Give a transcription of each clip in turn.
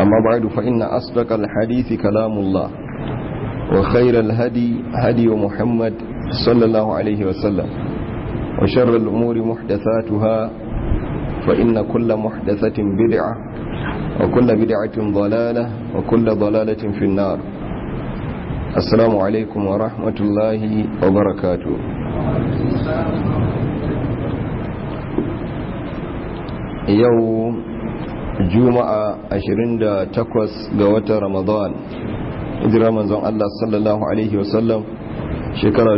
أما بعد فإن أصدق الحديث كلام الله وخير الهدي هدي محمد صلى الله عليه وسلم وشر الأمور محدثاتها فإن كل محدثة بدعة وكل بدعة ضلالة وكل ضلالة في النار السلام عليكم ورحمة الله وبركاته yau juma'a 28 ga watan ramadan hijira manzon Allah sallallahu alaihi wasallam shekara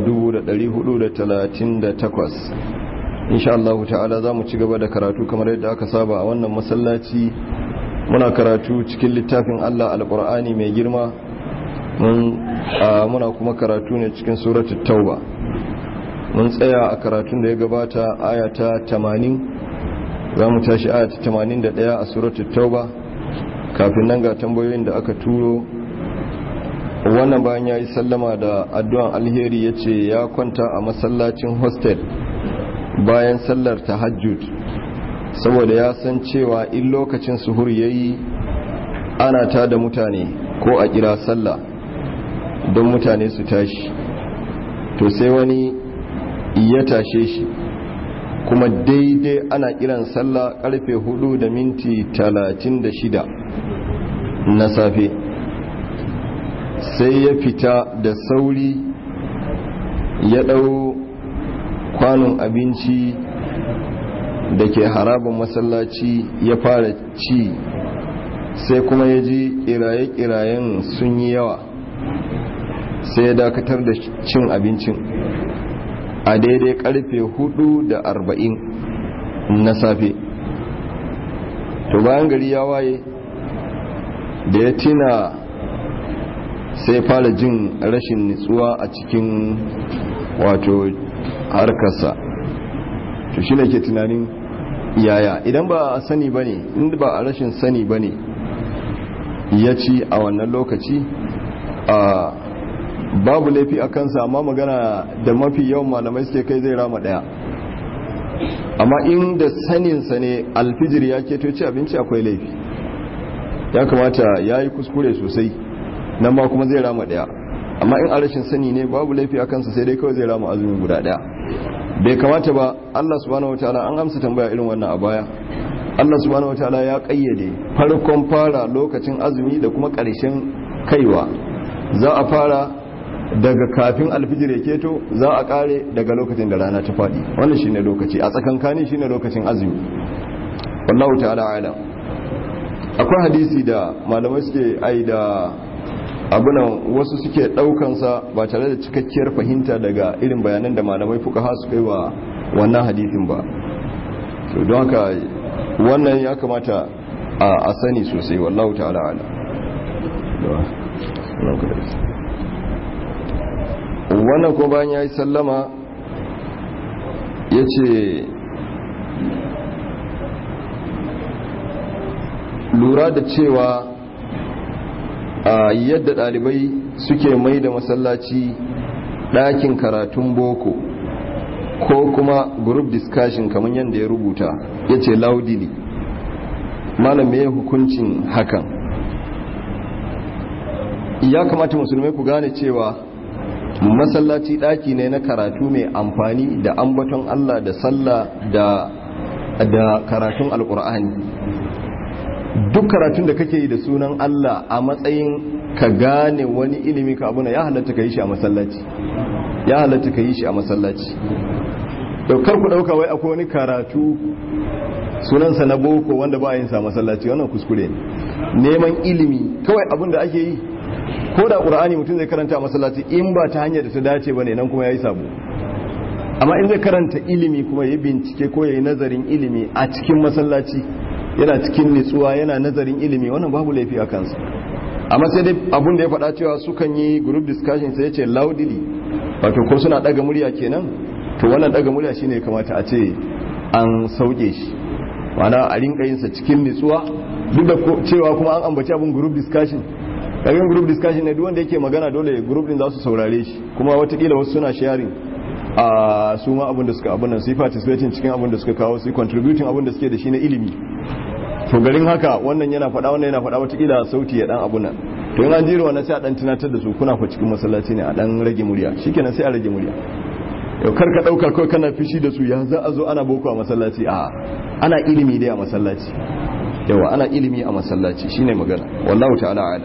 1438 insha Allah ta'ala za mu ci gaba da karatu kamar yadda aka saba a wannan masallaci muna karatu cikin littafin Allah alkur'ani mai girma muna kuma karatu ne cikin suratul tauba mun tsaya a karatun da ya gabata ayata 80 za mu tashi ayata 81 a suratul tauba kafin nan ga tambayoyin da aka turo wannan bayan ya yi sallama da addu'an alheri ya ce ya kwanta a masallacin hostel bayan sallar tahajjud saboda ya san cewa in lokacin suhur ya yi ana ta da mutane ko a kira sallah don mutane su tashi to sai wani ya tashe shi kuma daidai ana kiran sallah karfe hudu da minti talatin da shida na safe sai ya fita da sauri ya ɗau kwanon abinci da ke harabin masallaci ya fara ci sai kuma ya ji kiraye-kirayen sun yi yawa sai ya dakatar da cin abincin a daidai karfe hudu da arba'in na safe to bayan gari ya waye da ya tina sai fara jin rashin nitsuwa a cikin wato harkarsa to shi ke tunanin yaya idan ba a sani ba ne inda ba a rashin sani ba ne ya ci a wannan lokaci a babu laifi a kansa amma magana da mafi yawan malamai suke kai zai rama daya amma inda saninsa ne alfijir ya keto ci abinci akwai laifi ya kamata ya yi kuskure sosai nan ma kuma zai rama daya amma in a rashin sani ne babu laifi a kansa sai dai kawai zai rama azumi guda daya bai kamata ba Allah subhanahu wataala an amsa tambaya irin wannan a baya Allah subhanahu wataala ya kayyade farkon fara lokacin azumi da kuma ƙarshen kaiwa za a fara daga kafin alfijir ya keto za a kare daga lokacin da rana ta faɗi wannan shine lokaci a tsakankani shine lokacin azumi wallahu ta'ala alam akwai hadisi da malamai suke ai da abunan wasu suke daukansa ba tare da cikakkiyar fahimta daga irin bayanan da malamai fuka ha su kai wa wannan hadisin ba so don haka wannan ya kamata a sani sosai wallahu ta'ala ala wannan ko bayan ya yi sallama ya ce lura da cewa a yadda ɗalibai suke mai da masallaci ɗakin karatun boko ko kuma group discussion kamar yadda ya rubuta ya ce laudili malam ya hukuncin hakan ya kamata musulmai ku gane cewa masallaci ɗaki ne na karatu mai amfani da ambaton Allah da sallah da da karatun alkur'ani duk karatun da kake yi da sunan Allah a matsayin ka gane wani ilimi ka abuna ya halatta ka yi shi a masallaci ya halatta ka yi shi a masallaci daukar ku dauka wai akwai wani karatu sunansa na boko wanda ba yin sa masallaci wannan kuskure ne neman ilimi kawai abin da ake yi ko da qur'ani mutum zai karanta a masallaci in ba ta hanyar da ta dace bane nan kuma yayi sabo amma in zai karanta ilimi kuma ya bincike ko yayi nazarin ilimi a cikin masallaci yana cikin nitsuwa yana nazarin ilimi wannan babu laifi a kansa amma sai dai abun da ya faɗa cewa sukan yi group discussion sai ya ce loudly wato ko suna ɗaga murya kenan to wannan ɗaga murya shine ya kamata a ce an sauke shi ma'ana a rinka yin sa cikin nitsuwa duk da cewa kuma an ambaci abun group discussion kagan group discussion ne duk wanda yake magana dole group din za su saurare shi kuma watakila wasu suna sharing a su ma abin da suka abin nan su yi participating cikin abin da suka kawo su yi contributing abin da suke da shi na ilimi to garin haka wannan yana faɗa wannan yana faɗa wataƙila sauti ya dan abu nan to in an jira wannan sai a dan tunatar da su kuna fa cikin masallaci ne a dan rage murya shikenan sai a rage murya yau kar ka dauka kawai kana fishi da su ya za a zo ana boko a masallaci a ana ilimi dai a masallaci yawa ana ilimi a masallaci shine magana wallahu ta'ala ala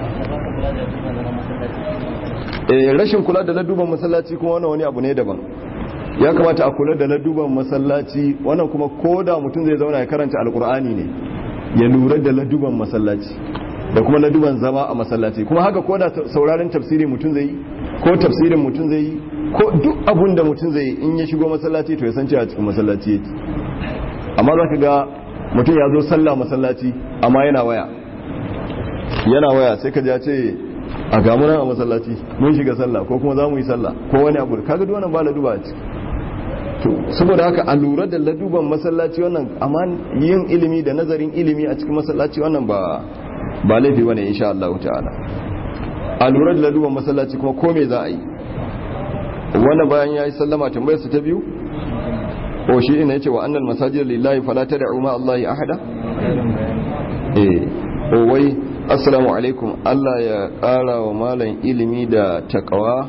eh rashin kula da laduban masallaci kuma wannan wani abu ne daban ya kamata a kula da laduban masallaci wannan kuma koda mutum zai zauna ya karanta alkur'ani ne ya lura da laduban masallaci da kuma laduban zama a masallaci kuma haka koda sauraron tafsiri mutum zai yi ko tafsirin mutum zai yi ko duk abun da mutum zai yi in ya shigo masallaci to ya san cewa cikin masallaci yake amma za ka ga mutum ya zo sallah masallaci amma yana waya yana waya sai ka ja ce a gamunan a masallaci mun shiga sallah ko kuma za mu yi sallah ko wani abu kaga duk wannan ba laduba a ciki to saboda haka a lura da laduban masallaci wannan amma yin ilimi da nazarin ilimi a cikin masallaci wannan ba ba laifi bane insha Allah ta'ala a lura da laduban masallaci kuma ko me za a yi wannan bayan yayi sallama tambayar su ta biyu ko shi ina yace wa annal masajid lillahi fala tad'u ma Allah ahada eh o wai assalamu alaikum Allah ya kara wa malam ilimi da takawa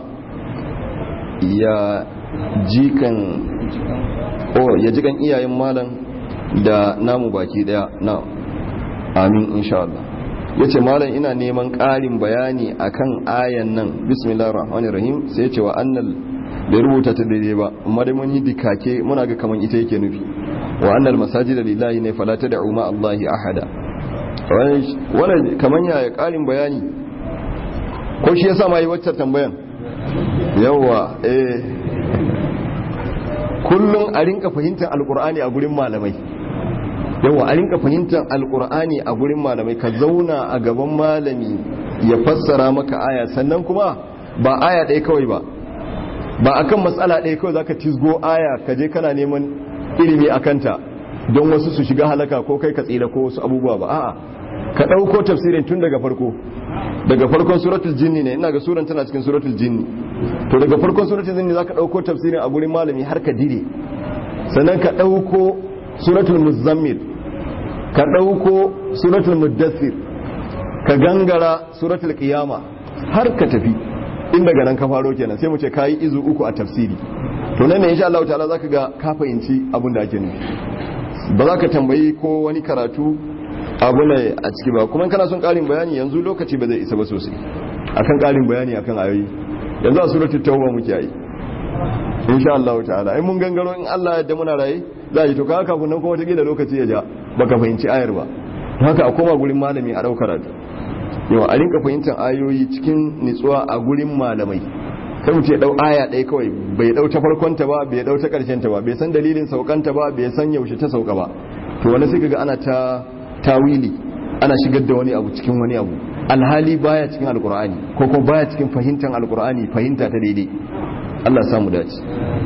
ya jikan oh ya jikan iyayen malam da namu baki daya na amin insha Allah yace malam ina neman ƙarin bayani akan ayan nan bismillahir rahmanir rahim sai yace wa annal bai rubuta ta daidai ba amma dai mun yi dikake muna ga kaman ita yake nufi wa annal masajida lillahi ne fala tad'u ma Allahi ahada wannan kaman ya ƙarin bayani ko shi yasa ma yi wacce tambayan yawa eh kullum a rinka fahimtar alkur'ani a gurin malamai yawa a rinka fahimtar alkur'ani a gurin malamai ka zauna a gaban malami ya fassara maka aya sannan kuma ba aya ɗaya kawai ba ba akan matsala ɗaya kawai zaka tisgo aya ka je kana neman ilimi a kanta don wasu su shiga halaka ko kai ka tsira ko wasu abubuwa ba a'a ka ɗauko tafsirin tun daga farko daga farkon suratul jinni ne ina ga suran tana cikin suratul jinni to daga farkon suratul jinni zaka dauko tafsirin a gurin malami har ka dire sannan ka dauko suratul muzammil ka dauko suratul muddathir ka gangara suratul qiyama har ka tafi in daga nan ka faro kenan sai mu ce kayi izu uku a tafsiri to nan ne insha Allah ta'ala zaka ga ka fahimci abin da ake nufi ba za ka tambayi ko wani karatu abu ne a ciki ba kuma kana son karin bayani yanzu lokaci ba zai isa ba sosai akan karin bayani akan ayoyi yanzu a suratul tauba muke yi insha Allah ta'ala ai mun gangaro in Allah ya yarda muna raye za yi to ka kafin nan kuma take da lokaci ya ja baka fahimci ayar ba haka a koma gurin malami a daukar karatu yau a rinka fahimtar ayoyi cikin nitsuwa a gurin malamai kai mutum ya dau aya ɗaya kawai bai dau ta farkon ta ba bai dau ta karshen ta ba bai san dalilin saukanta ba bai san yaushe ta sauka ba to wani sai kaga ana ta tawili ana shigar da wani abu cikin wani abu alhali baya cikin alkur'ani ko kuma baya cikin fahimtar alkur'ani fahimta ta daidai Allah ya samu dace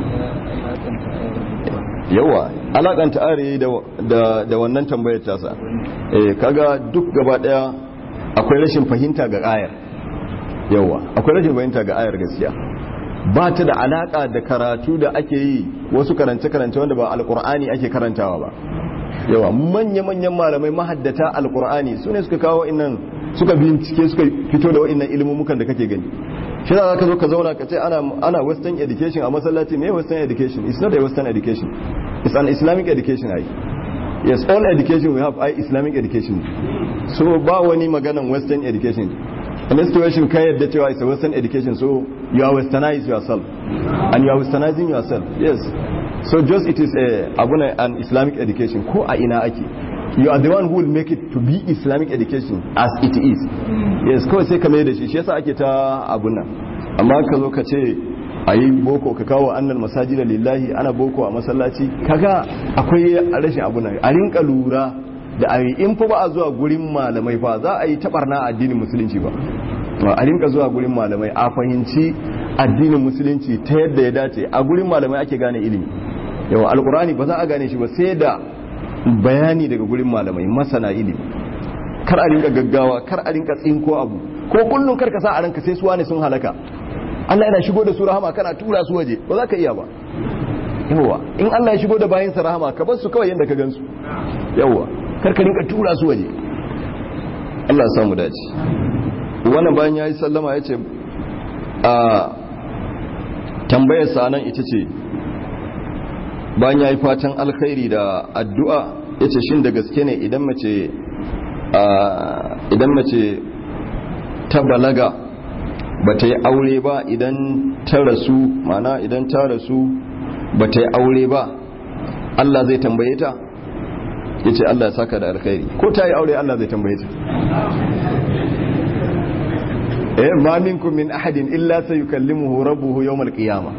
yawa alakanta are da da wannan tambayar tasa eh kaga duk gaba daya akwai rashin fahimta ga ayar yawa akwai rashin fahimta ga ayar gaskiya ba ta da alaka da karatu da ake yi wasu karance-karance wanda ba alkur'ani ake karantawa ba yawa manya-manyan malamai mahaddata alkur'ani su ne suka kawo innan suka bincike suka fito da wa'innan ilmumukan da kake gani shi za ka zo ka zauna ka ce ana western education a masallaci me western education it's not a western education it's an islamic education ai yes all education we have ai islamic education so ba wani maganan western education in this situation ka yadda cewa it's a western education so you are westernized yourself and you are westernizing yourself yes so just it is a abuna an islamic education ko a ina ake you are the one who will make it to be islamic education as it is yes kawai sai ka mai da shi shi yasa ake ta abuna amma ka zo ka ce a yi boko ka kawo annal masajida lillahi ana boko a masallaci kaga akwai rashin abuna a rinka lura da a in fa ba a zuwa gurin malamai fa za a yi tabarna addinin musulunci ba a rinka zuwa gurin malamai a fahimci addinin musulunci ta yadda ya dace a gurin malamai ake gane ilimi yawa alkurani ba za a gane shi ba sai da bayani daga gurin malamai masana ilimi kar a rinka gaggawa kar a rinka tsinko abu ko kullum kar ka sa a ranka sai suwa ne sun halaka Allah yana shigo da su rahama kana tura su waje ba za ka iya ba yawa in Allah ya shigo da bayan sa rahama ka bar su kawai yanda ka gansu yawa karka rinka tura su waje Allah ya samu dace wannan bayan yayi sallama yace a tambayar sa nan ita ce bayan yayi fatan alkhairi da addu'a yace shin da gaske ne idan mace idan mace ta balaga ba ta yi aure ba idan ta rasu mana idan ta rasu ba ta yi aure ba Allah zai tambaye ta ya ce Allah ya saka da alkhairi ko ta yi aure Allah zai tambaye ta eh ma minkum min ahadin illa sayukallimuhu rabbuhu yawmal qiyamah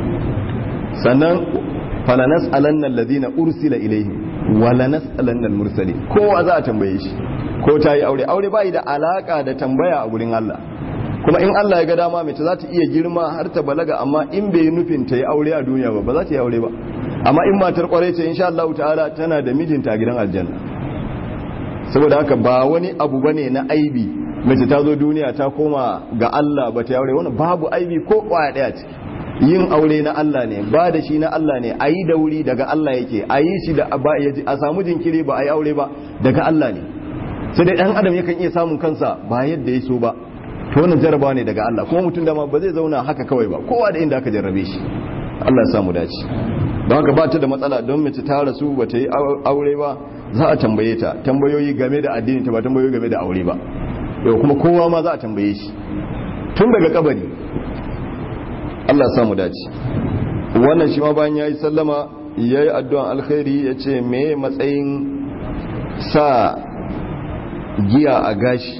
sannan falanas alanna alladhina ursila ilayhim wala nas'alanna al-mursalin kowa za a tambaye shi ko ta yi aure aure bai da alaka da tambaya a gurin Allah kuma in Allah ya ga dama mace za ta iya girma har ta balaga amma in bai nufin ta yi aure a duniya ba ba za ta yi aure ba amma in matar kwarai ce insha Allah ta'ala tana da mijinta a gidan aljanna saboda haka ba wani abu bane na aibi mace ta zo duniya ta koma ga Allah ba ta yi aure wani babu aibi ko kwaya daya ciki yin aure na Allah ne ba da shi na Allah ne a yi da wuri daga Allah yake a yi shi da a samu jinkiri ba a yi aure ba daga Allah ne sai dai dan adam yakan iya samun kansa ba yadda ya so ba to wannan jarabawa ne daga Allah kuma mutum dama ba zai zauna haka kawai ba kowa da inda aka jarrabe shi Allah ya samu dace don haka ba ta da matsala don mace ta rasu ba ta yi aure ba za a tambaye ta tambayoyi game da addini ta ba tambayoyi game da aure ba yau kuma kowa ma za a tambaye shi tun daga kabari Allah ya samu dace wannan shi ma bayan yayi sallama yayi addu'an alkhairi yace me matsayin sa giya a gashi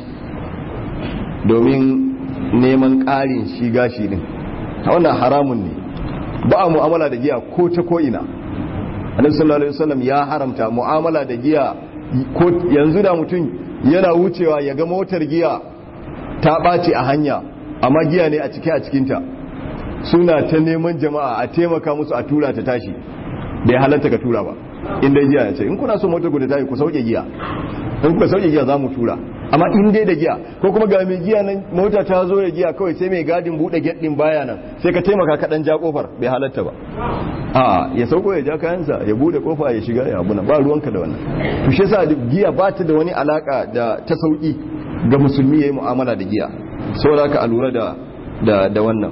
domin neman ƙarin shi gashi din wannan haramun ne ba a mu'amala da giya ko ta ko ina annabi sallallahu alaihi wasallam ya haramta mu'amala da giya ko yanzu da mutum yana wucewa ya ga motar giya ta ɓaci a hanya amma giya ne a cike a cikinta suna ta neman jama'a a taimaka musu a tura ta tashi bai halatta ka tura ba inda giya ya ce in kuna so motar ku da tayi ku sauke giya in kuka sauke giya za mu tura amma in dai da giya ko kuma ga mai giya nan mota ta zo da giya kawai sai mai gadin bude gate din baya nan sai ka taimaka ka dan ja kofar bai halatta ba a ya sauko ya ja kayansa ya bude kofa ya shiga ya abuna ba ruwanka da wannan to shi yasa giya ba ta da wani alaka da ta sauki ga musulmi yayi mu'amala da giya saboda ka alura da da da wannan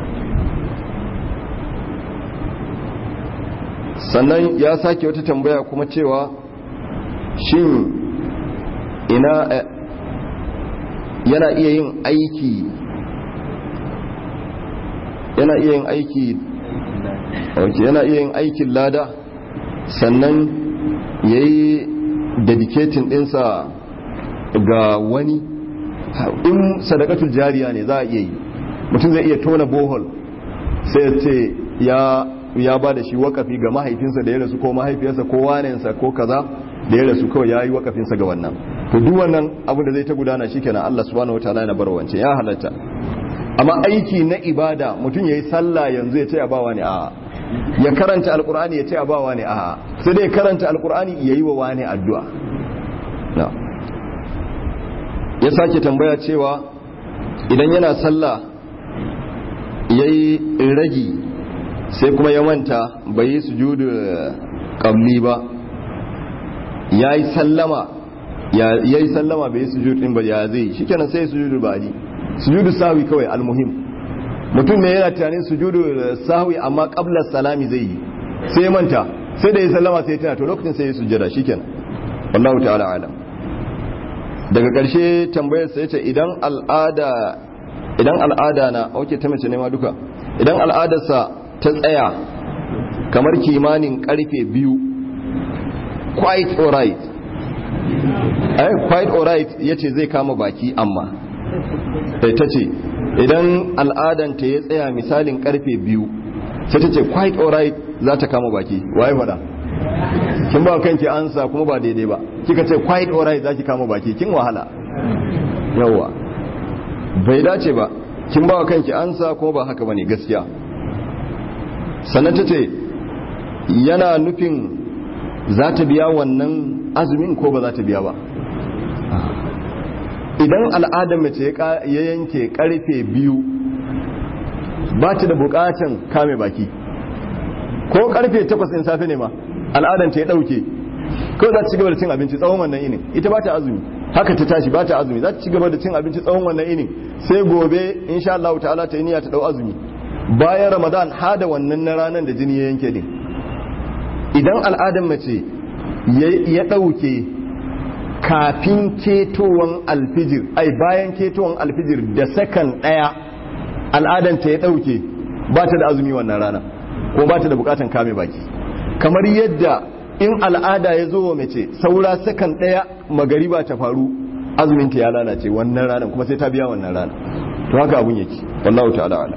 sannan ya sake wata tambaya kuma cewa shin ina yana iya yin aiki yana iya yin aiki okay, yana iya yin aikin lada sannan ya yi dedicating dinsa ga wani in sadakatul jariya ne za a iya yi mutum zai iya tona bohol sai ya ce ya ya ba da shi wakafi ga mahaifinsa da ya rasu ko mahaifiyarsa ko wanensa ko kaza da ya rasu kawai ya yi wakafinsa ga wannan to duk wannan abu da zai ta gudana shi kenan Allah subhanahu wa ta'ala yana bar wance ya halatta amma aiki na ibada mutum ya yi sallah yanzu ya ce a bawa ne a ya karanta alkur'ani ya ce a bawa ne a sai dai karanta alkur'ani ya yi wa wani addu'a ya sake tambaya cewa idan yana sallah ya yi ragi sai kuma ya manta bai yi sujudu qabli ba ya yi sallama ya yi sallama bai yi sujudu din ba ya zai shi kenan sai sujudu ba ji sujudu sahwi kawai almuhim mutum ne yana tunanin sujudu sahwi amma qabla salami zai yi sai ya manta sai da ya sallama sai ya tana to lokacin sai ya sujjada shikenan wallahu ta'ala alam daga ƙarshe tambayar sa yace idan al'ada idan al'ada na oke ta mace ne ma duka idan al'adarsa ta tsaya kamar kimanin karfe biyu quite alright eh quite alright yace zai kama baki amma eh tace idan al'adan ta ya tsaya misalin karfe biyu sai tace quite alright za ta kama baki waye fada kin ba kanki ansa kuma ba daidai ba kika ce quite alright zaki kama baki kin wahala yawa bai dace ba kin ba kanki ansa kuma ba haka bane gaskiya sannan tace yana nufin za ta biya wannan azumin ko ba za ta biya ba idan al'adar mace ya yanke karfe biyu ba ta da bukatan kame baki ko karfe takwas in safe ne ma al'adar ta ya dauke kawai za ta ci gaba da cin abinci tsawon wannan inin ita ba ta azumi haka ta tashi ba ta azumi za ta ci gaba da cin abinci tsawon wannan inin sai gobe insha Allah ta'ala ta yi niyya ta dau azumi bayan Ramadan hada wannan na ranar da jini ya yanke din idan al'adar mace ya dauke kafin ketowan alfijir ai bayan ketowan alfijir da sakan daya al'adanta ya dauke ba ta da azumi wannan rana ko ba ta da bukatan kame baki kamar yadda in al'ada ya zo wa mace saura sakan daya magariba ta faru azuminta ya lalace wannan ranar kuma sai ta biya wannan rana to haka abun yake wallahu ta'ala ala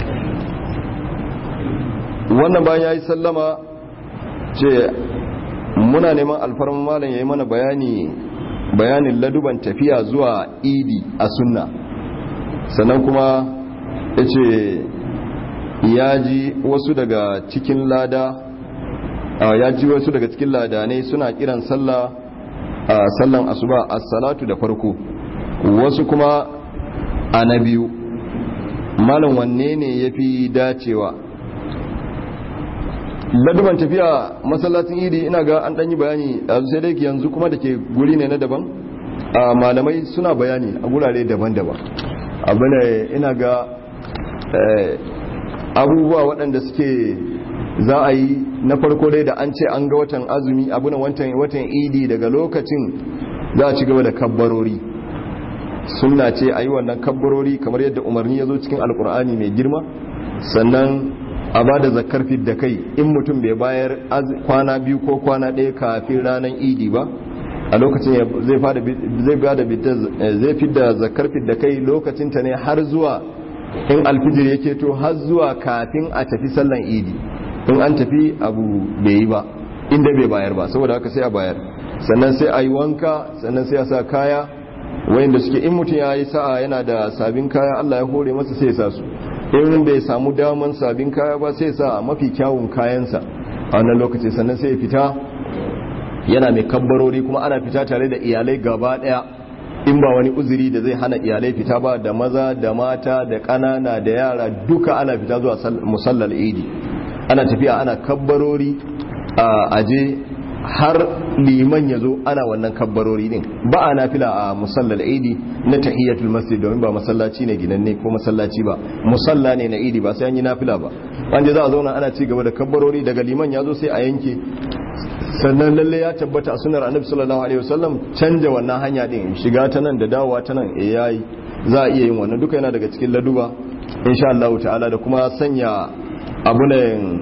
wannan bayan yayi sallama ce muna neman alfarman malam yayi mana bayani bayanin laduban tafiya zuwa idi a sunna sannan kuma yace ya ji wasu daga cikin lada ya ji wasu daga cikin ladanai suna kiran sallah sallan asuba as-salatu da farko wasu kuma a na biyu malam wanne ne yafi dacewa laduban tafiya masallacin idi ina ga an danyi bayani sai dai yanzu kuma da ke guri ne na daban malamai suna bayani a gurare daban-daban abu ne ina ga abubuwa waɗanda suke za a yi na farko dai da an ce an ga watan azumi abunan watan idi daga lokacin za a ci gaba da kabbarori sunna ce a yi wannan kabbarori kamar yadda umarni ya zo cikin alkur'ani mai girma sannan a ba da zakar da kai in mutum bai bayar kwana biyu ko kwana ɗaya kafin ranar idi ba a lokacin zai fi da zakar da kai lokacinta ne har zuwa in alfijir yake to har zuwa kafin a tafi sallan idi in an tafi abu bai yi ba inda bai bayar ba saboda haka sai a bayar sannan sai a yi wanka sannan sai a sa kaya wayanda suke in mutum ya yi sa'a yana da sabin kaya Allah ya hore masa sai ya sa su in bai samu daman sabin kaya ba sai sa a mafi kyawun kayansa a wannan lokaci sannan sai ya fita yana mai kabbarori kuma ana fita tare da iyalai gaba daya in ba wani uzuri da zai hana iyalai fita ba da maza da mata da ƙanana da yara duka ana fita zuwa musallal idi ana tafiya ana kabbarori a aje har liman ya zo ana wannan kabbarori din ba a nafila a musallal idi na tahiyatul masjid domin ba masallaci ne ginanne ko masallaci ba musalla ne na idi ba sai an yi nafila ba an je za a zauna ana ci gaba da kabbarori daga liman ya zo sai a yanke sannan lalle ya tabbata a sunar annabi sallallahu alaihi wasallam canja wannan hanya din shiga ta nan da dawowa ta nan eh yayi za a iya yin wannan duka yana daga cikin laduba insha Allah ta'ala da kuma sanya abunan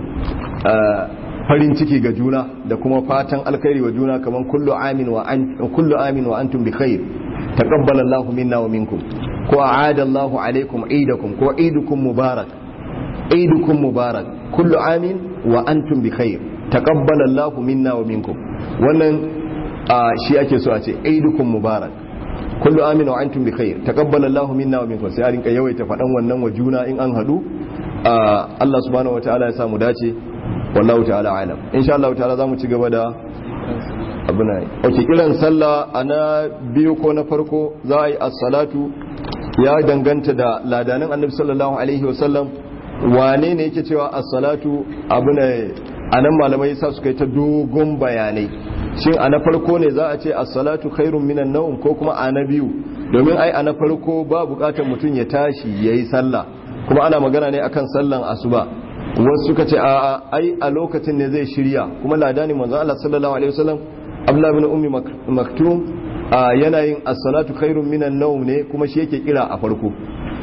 farin ciki ga juna da kuma fatan alkhairi wa juna kaman kullu amin wa an kullu amin wa antum bi khair taqabbala Allahu minna wa minkum ko aada Allahu alaikum eidakum ko eidukum mubarak eidukum mubarak kullu amin wa antum bi khair taqabbala Allahu minna wa minkum wannan shi ake so a ce eidukum mubarak kullu amin wa antum bi khair taqabbala Allahu minna wa minkum sai a rinka yawaita fadan wannan wa juna in an hadu Allah subhanahu wataala ya samu dace wallahu ta'ala alam insha Allah ta'ala zamu ci gaba da abuna okay kiran sallah ana biyu ko na farko za a yi as-salatu ya danganta da ladanin annabi sallallahu alaihi wasallam wane ne yake cewa as-salatu abuna anan malamai sa suka yi ta dogon bayanai shin a na farko ne za a ce as-salatu khairun minan nawm ko kuma a na biyu domin ai a na farko ba bukatar mutum ya tashi yayi sallah kuma ana magana ne akan sallan asuba wasu suka ce a ai a lokacin ne zai shirya kuma ladani manzo Allah sallallahu alaihi wasallam Abdullah bin Ummi Maktum yana yin as-salatu khairun minan nawm ne kuma shi yake kira a farko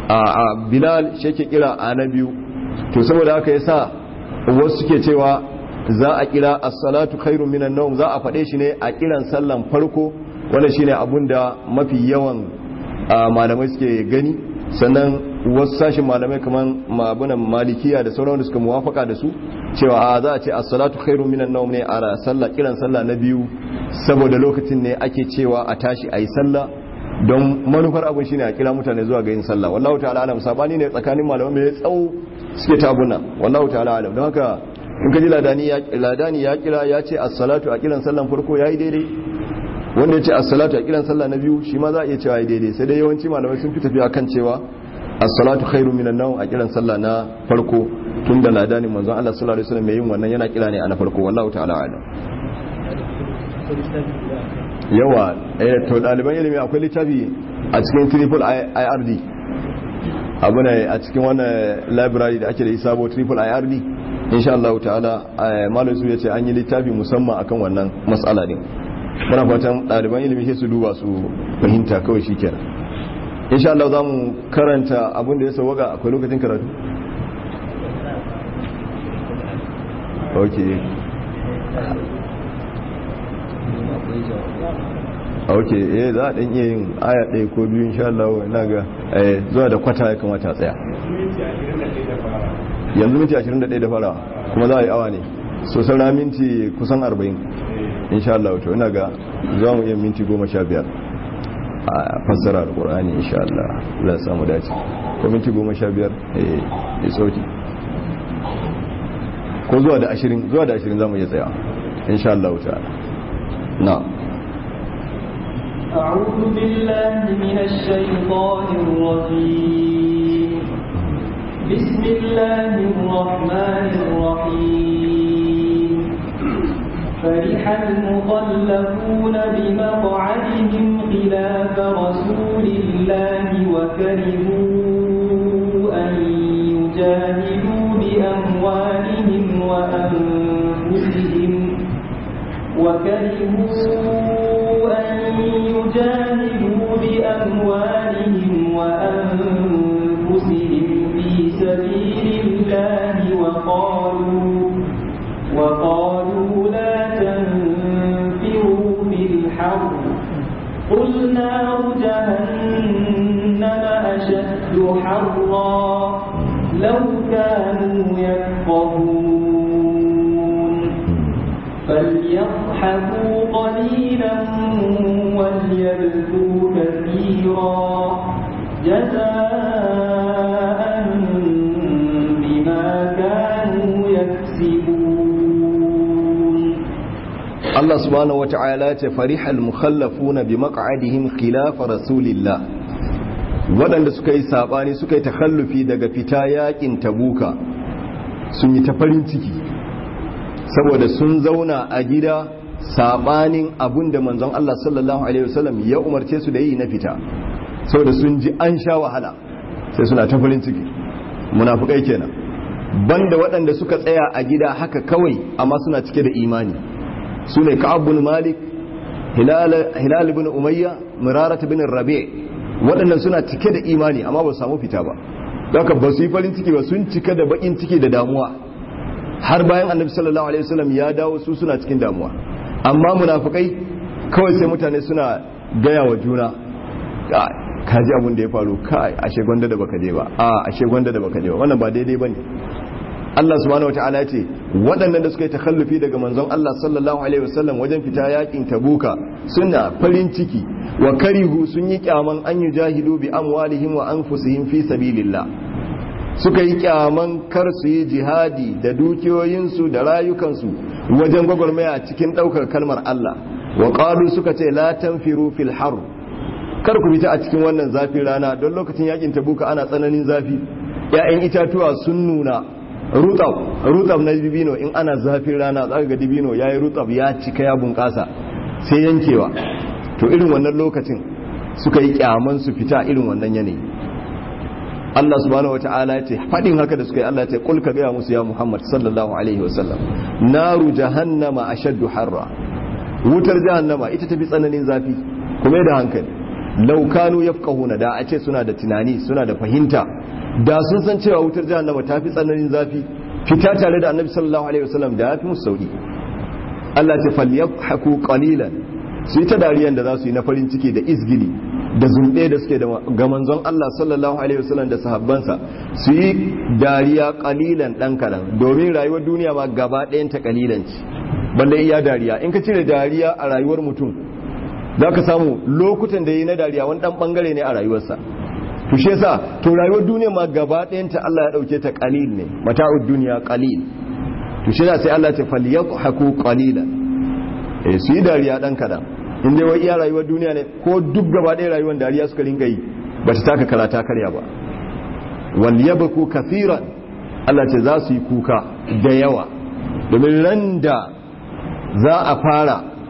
a Bilal shi yake kira a na biyu to saboda haka yasa wasu suke cewa za a kira as-salatu khairun minan nawm za a fade shi ne a kiran sallan farko wanda shine abunda mafi yawan malamai suke gani sannan wasu sashin malamai kamar mabunan malikiya da sauran da suka muwafaka da su cewa a za a ce as-salatu khairun minan nawm ne a sallah kiran sallah na biyu saboda lokacin ne ake cewa a tashi ayi sallah don manufar abin shine a kira mutane zuwa ga yin sallah wallahu ta'ala alam sabani ne tsakanin malamai mai tsawo suke tabuna wallahu ta'ala alam don haka in ka ji ladani ya ladani ya kira ya ce as-salatu a kiran sallan farko yayi daidai wanda ya ce as-salatu a kiran sallah na biyu shi ma za a iya cewa yayi daidai sai dai yawanci malamai sun fi tafiya kan cewa as-salatu khairu minan nawm a kiran sallah na farko tun da ladanin manzon Allah sallallahu alaihi wasallam mai yin wannan yana kira ne a na farko wallahu ta'ala alam yawa eh to ɗaliban ilimi akwai littafi a cikin triple ird abu ne a cikin wannan library da ake da isabo triple ird insha Allah ta'ala malam su yace an yi littafi musamman akan wannan mas'ala din muna fatan ɗaliban ilimi sai su duba su fahimta kawai shikenan insha Allah za mu karanta abin da ya sauwaka akwai lokacin karatu okay ok eh za a ɗan iya yin aya ɗaya ko biyu insha Allah ina ga zuwa da kwata ya kamata tsaya yanzu minti 21 da fara kuma za a yi awa ne so saura minti kusan 40 insha Allah to ina ga za mu iya minti 15 a fassara alkur'ani insha Allah za a samu dace ko minti 15 eh ya sauki ko zuwa da 20 zuwa da 20 za mu iya tsaya insha Allah ta'ala na'am أعوذ بالله من الشيطان الرجيم بسم الله الرحمن الرحيم فرح المخلفون بمقعدهم خلاف رسول الله وكرهوا أن يجاهدوا بأموالهم وأنفسهم وكرهوا أن يجاهدوا بأموالهم وأنفسهم في سبيل الله وقالوا وقالوا لا تنفروا في الحر قل نار جهنم أشد حرا لو كانوا يفقهون فليضحكوا قليلا وليبكوا كثيرا جزاء بما كانوا يكسبون Allah subhanahu wata'ala ce farihal mukhallafuna bi maq'adihim khilaf rasulillah waɗanda suka yi sabani suka yi takhallufi daga fita yakin tabuka sun yi ta farin ciki saboda sun zauna a gida sabanin abun da manzon Allah sallallahu alaihi wasallam ya umarce su da yi na fita saboda sun ji an sha wahala sai suna ta farin ciki munafukai kenan banda waɗanda suka tsaya a gida haka kawai amma suna cike da imani su ne ka'ab bin malik hilal bin umayya murarat bin rabi waɗannan suna cike da imani amma ba su samu fita ba haka ba su yi farin ciki ba sun cika da bakin ciki da damuwa har bayan annabi sallallahu alaihi wasallam ya dawo su suna cikin damuwa amma munafikai kawai sai mutane suna gaya wa juna ka ji abin da ya faru kai ashe gwanda da baka je ba a ashe gwanda da baka je ba wannan ba daidai bane Allah subhanahu wataala ce waɗannan da suka yi takhallufi daga manzon Allah sallallahu alaihi wasallam wajen fita yakin tabuka suna farin ciki wa karihu sun yi kyaman an yujahidu bi amwalihim wa anfusihim fi sabilillah suka yi kyaman kar su yi jihadi da dukiyoyinsu da rayukansu wajen gwagwarmaya cikin ɗaukar kalmar Allah wa qalu suka ce la tanfiru fil har kar ku fita a cikin wannan zafin rana don lokacin yakin tabuka ana tsananin zafi ya'yan itatuwa sun nuna rutab rutab na dibino in ana zafin rana zaka ga dibino yayi rutab ya cika ya bunƙasa sai yankewa to irin wannan lokacin suka yi kyaman su fita irin wannan yanayi Allah subhanahu wata'ala ya ce faɗin haka da suka yi Allah ya ce kul ka gaya musu ya Muhammad sallallahu alaihi wasallam naru jahannama ashaddu harra wutar jahannama ita tafi tsananin zafi kuma da hankali law kanu yafqahuna da a ce suna da tunani suna da fahimta da sun san cewa wutar jahannama ta fi tsananin zafi fita tare da annabi sallallahu alaihi wasallam da ya fi musu sauki Allah ce falyabhaku qalilan su yi ta dariyan da za su yi na farin ciki da izgili da zumbe da suke ga manzon Allah sallallahu alaihi wasallam da sahabbansa su yi dariya qalilan dan kadan domin rayuwar duniya ma gaba ɗayan ta qalilan ce balle iya dariya in ka cire dariya a rayuwar mutum za ka samu lokutan da yi na dariya wani dan bangare ne a rayuwarsa to shi yasa to rayuwar duniya ma gaba ɗayanta Allah ya dauke ta qalil ne mata'ud duniya qalil to shi sai Allah ya ce falyadhaku qalilan eh su yi dariya dan kadan in dai wai iya rayuwar duniya ne ko duk gaba ɗaya rayuwar dariya suka ringa yi ba ta taka karata karya ba wal yabku kathiran Allah ce za su yi kuka da yawa domin ran da za a fara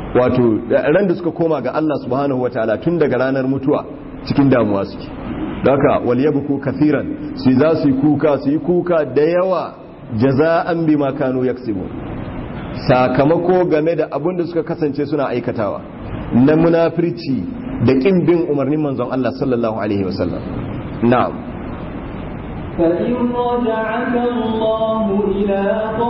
wato ran da suka koma ga Allah subhanahu wataala tun daga ranar mutuwa cikin damuwa suke haka wal yabku kathiran su za su yi kuka su yi kuka da yawa jaza'an bima kanu yaksibu sakamako game da abin da suka kasance suna aikatawa na munafirci da kin bin umarnin manzon Allah sallallahu alaihi wasallam na'am فإن رجعك الله إلى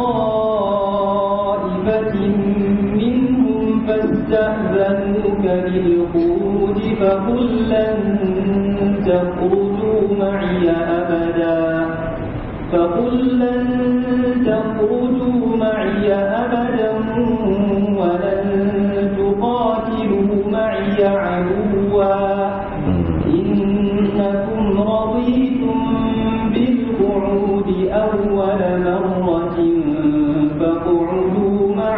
طائفة منهم فاستأذنوك للخروج فقل لن تخرجوا معي أبدا فقل لن تخرجوا معي أبدا ولن تقاتلوا معي عدوا إنكم رضيتم بالقعود أول مرة فاقعدوا مع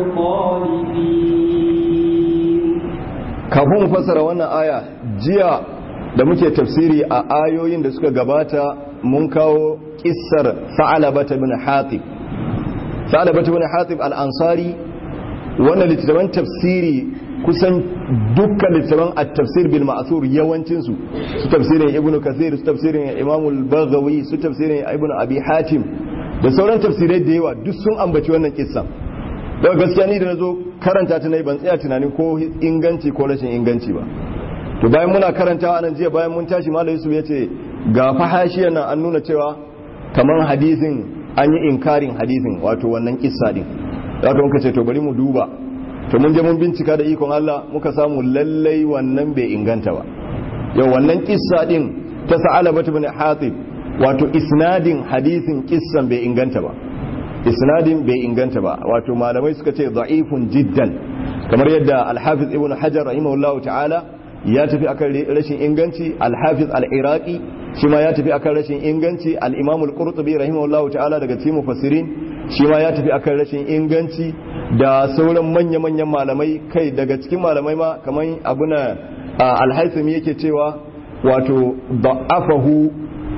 الخالفين kafin mu fassara wannan aya jiya da muke tafsiri a ayoyin da suka gabata mun kawo kissar sa'alabata bin hatib sa'alabata bin hatib al-ansari wannan littattafan tafsiri kusan dukkan littattafan at-tafsir bil ma'thur yawancin su su tafsirin ibnu kathir su tafsirin imam al-baghawi su tafsirin ibnu abi hatim da sauran tafsirai da yawa duk sun ambaci wannan kissa daga gaskiya ni da nazo karanta ta nayi ban tsaya tunanin ko inganci ko rashin inganci ba to bayan muna karantawa nan jiya bayan mun tashi malam Yusuf yace ga fahashiyar nan an nuna cewa kamar hadisin an yi inkarin hadisin wato wannan kissa din wato muka ce to bari mu duba to mun je mun bincika da ikon Allah muka samu lallai wannan bai inganta ba yau wannan kissa din ta sa'ala bata bin hatib wato isnadin hadisin kissan bai inganta ba isnadin bai inganta ba wato malamai suka ce da'ifun jiddan kamar yadda al-hafiz ibn hajar rahimahullahu ta'ala ya tafi akan rashin inganci al-hafiz al-iraqi shi ma ya tafi akan rashin inganci al-imam al-qurtubi rahimahullahu ta'ala daga cikin mufassirin shi ma ya tafi akan rashin inganci da sauran manya-manyan malamai kai daga cikin malamai ma kamar abuna al-haythami yake cewa wato da'afahu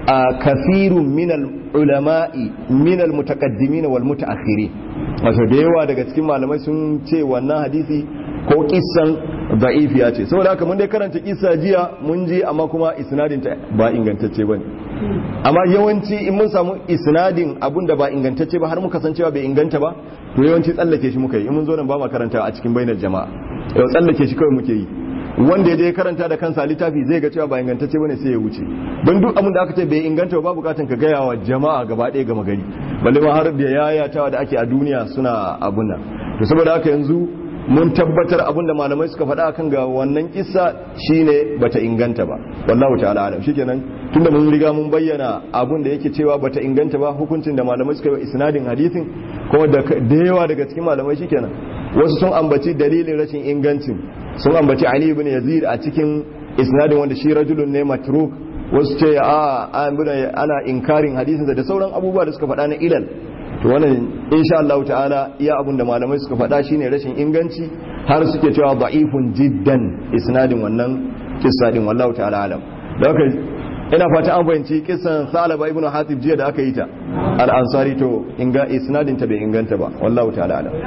kathirun min al-ulama'i min al-mutaqaddimin wal mutaakhirin wato da yawa daga cikin malamai sun ce wannan hadisi ko kissan da'ifiya ce saboda haka mun dai karanta kissa jiya mun ji amma kuma isnadin ta ba ingantacce bane amma yawanci in mun samu isnadin abun da ba ingantacce ba har muka san cewa bai inganta ba to yawanci tsallake shi muka yi in mun zo nan ba ma karanta a cikin bainar jama'a yau tsallake shi kawai muke yi wanda ya je karanta da kansa littafi zai ga cewa ba ingantacce bane sai ya wuce don duk abin da aka ce bai inganta ba bukatan ka gaya wa jama'a gaba ɗaya gama gari balle ma har da yayatawa da ake a duniya suna abun nan to saboda haka yanzu mun tabbatar abin da malamai suka faɗa kan ga wannan kissa shine bata inganta ba wallahu ta'ala alam shikenan tunda mun riga mun bayyana abin da yake cewa bata inganta ba hukuncin da malamai suka yi isnadin hadisin kuma da yawa daga cikin malamai shikenan wasu sun ambaci dalilin rashin ingancin sun ambaci Ali ibn Yazid a cikin isnadin wanda shi rajulun ne matruk wasu ce a ana inkarin hadisin da sauran abubuwa da suka faɗa na ilal to wannan insha Allah ta'ala iya abun da malamai suka faɗa shine rashin inganci har suke cewa da'ifun jiddan isnadin wannan kissa din wallahu ta'ala alam da haka ina fata an fahimci kissan Salaba ibn Hatib jiya da aka yi ta al-Ansari to inga isnadin ta bai inganta ba wallahu ta'ala alam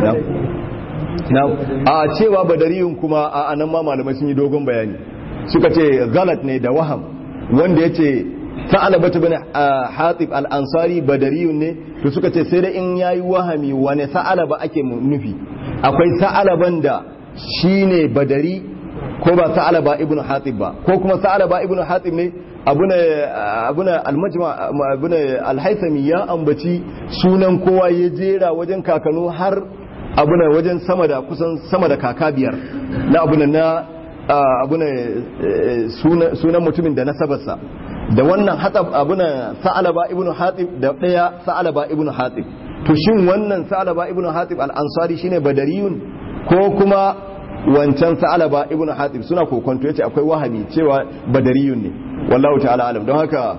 na a cewa badariyun kuma a anan ma malamai sun yi dogon bayani suka ce galat ne da waham wanda yace sa'alabatu bin hatib al-ansari badariyun ne to suka ce sai da in yayi wahami wane sa'alaba ake nufi akwai sa'alaban da shine badari ko ba sa'alaba ibn hatib ba ko kuma sa'alaba ibn hatib ne abuna abuna al-majma abuna al-haythami ya ambaci sunan kowa ya jera wajen kakanu har abuna wajen sama da kusan sama da kaka biyar na abuna na abuna sunan mutumin da nasabarsa da wannan hatsab abuna sa'alaba ibn hatib da daya sa'alaba ibn hatib to shin wannan sa'alaba ibn hatib al-ansari shine badariyun ko kuma wancan sa'alaba ibn hatib suna kokonto yace akwai wahami cewa badariyun ne wallahu ta'ala alam don haka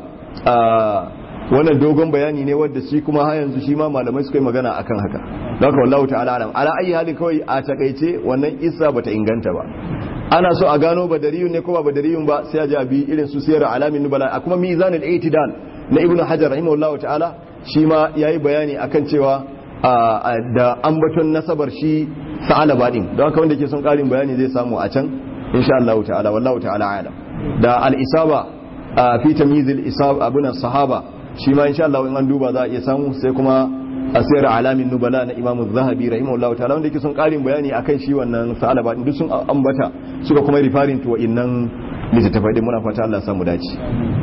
wannan dogon bayani ne wanda shi kuma har yanzu shi ma malamai suka yi magana akan haka don haka wallahu ta'ala alam ala ayi halin kawai a takaice wannan isa bata inganta ba ana so a gano badariyun ne ko ba badariyun ba sai a ji abi irin su siyar alamin nubala a kuma mizanul itidal na ibnu hajar rahimahullahu ta'ala shi ma yayi bayani akan cewa da ambaton nasabar shi sa'alaba din don haka wanda ke son karin bayani zai samu a can insha Allah ta'ala wallahu ta'ala alam da al-isaba fi tamyizil isab abuna sahaba shi ma insha Allah in an duba za a iya samu sai kuma asir alamin nubala na Imam Az-Zahabi rahimahullahu ta'ala wanda yake son karin bayani akan shi wannan sa'alaba din duk sun ambata suka kuma referring to innan littattafai din muna fata Allah ya samu dace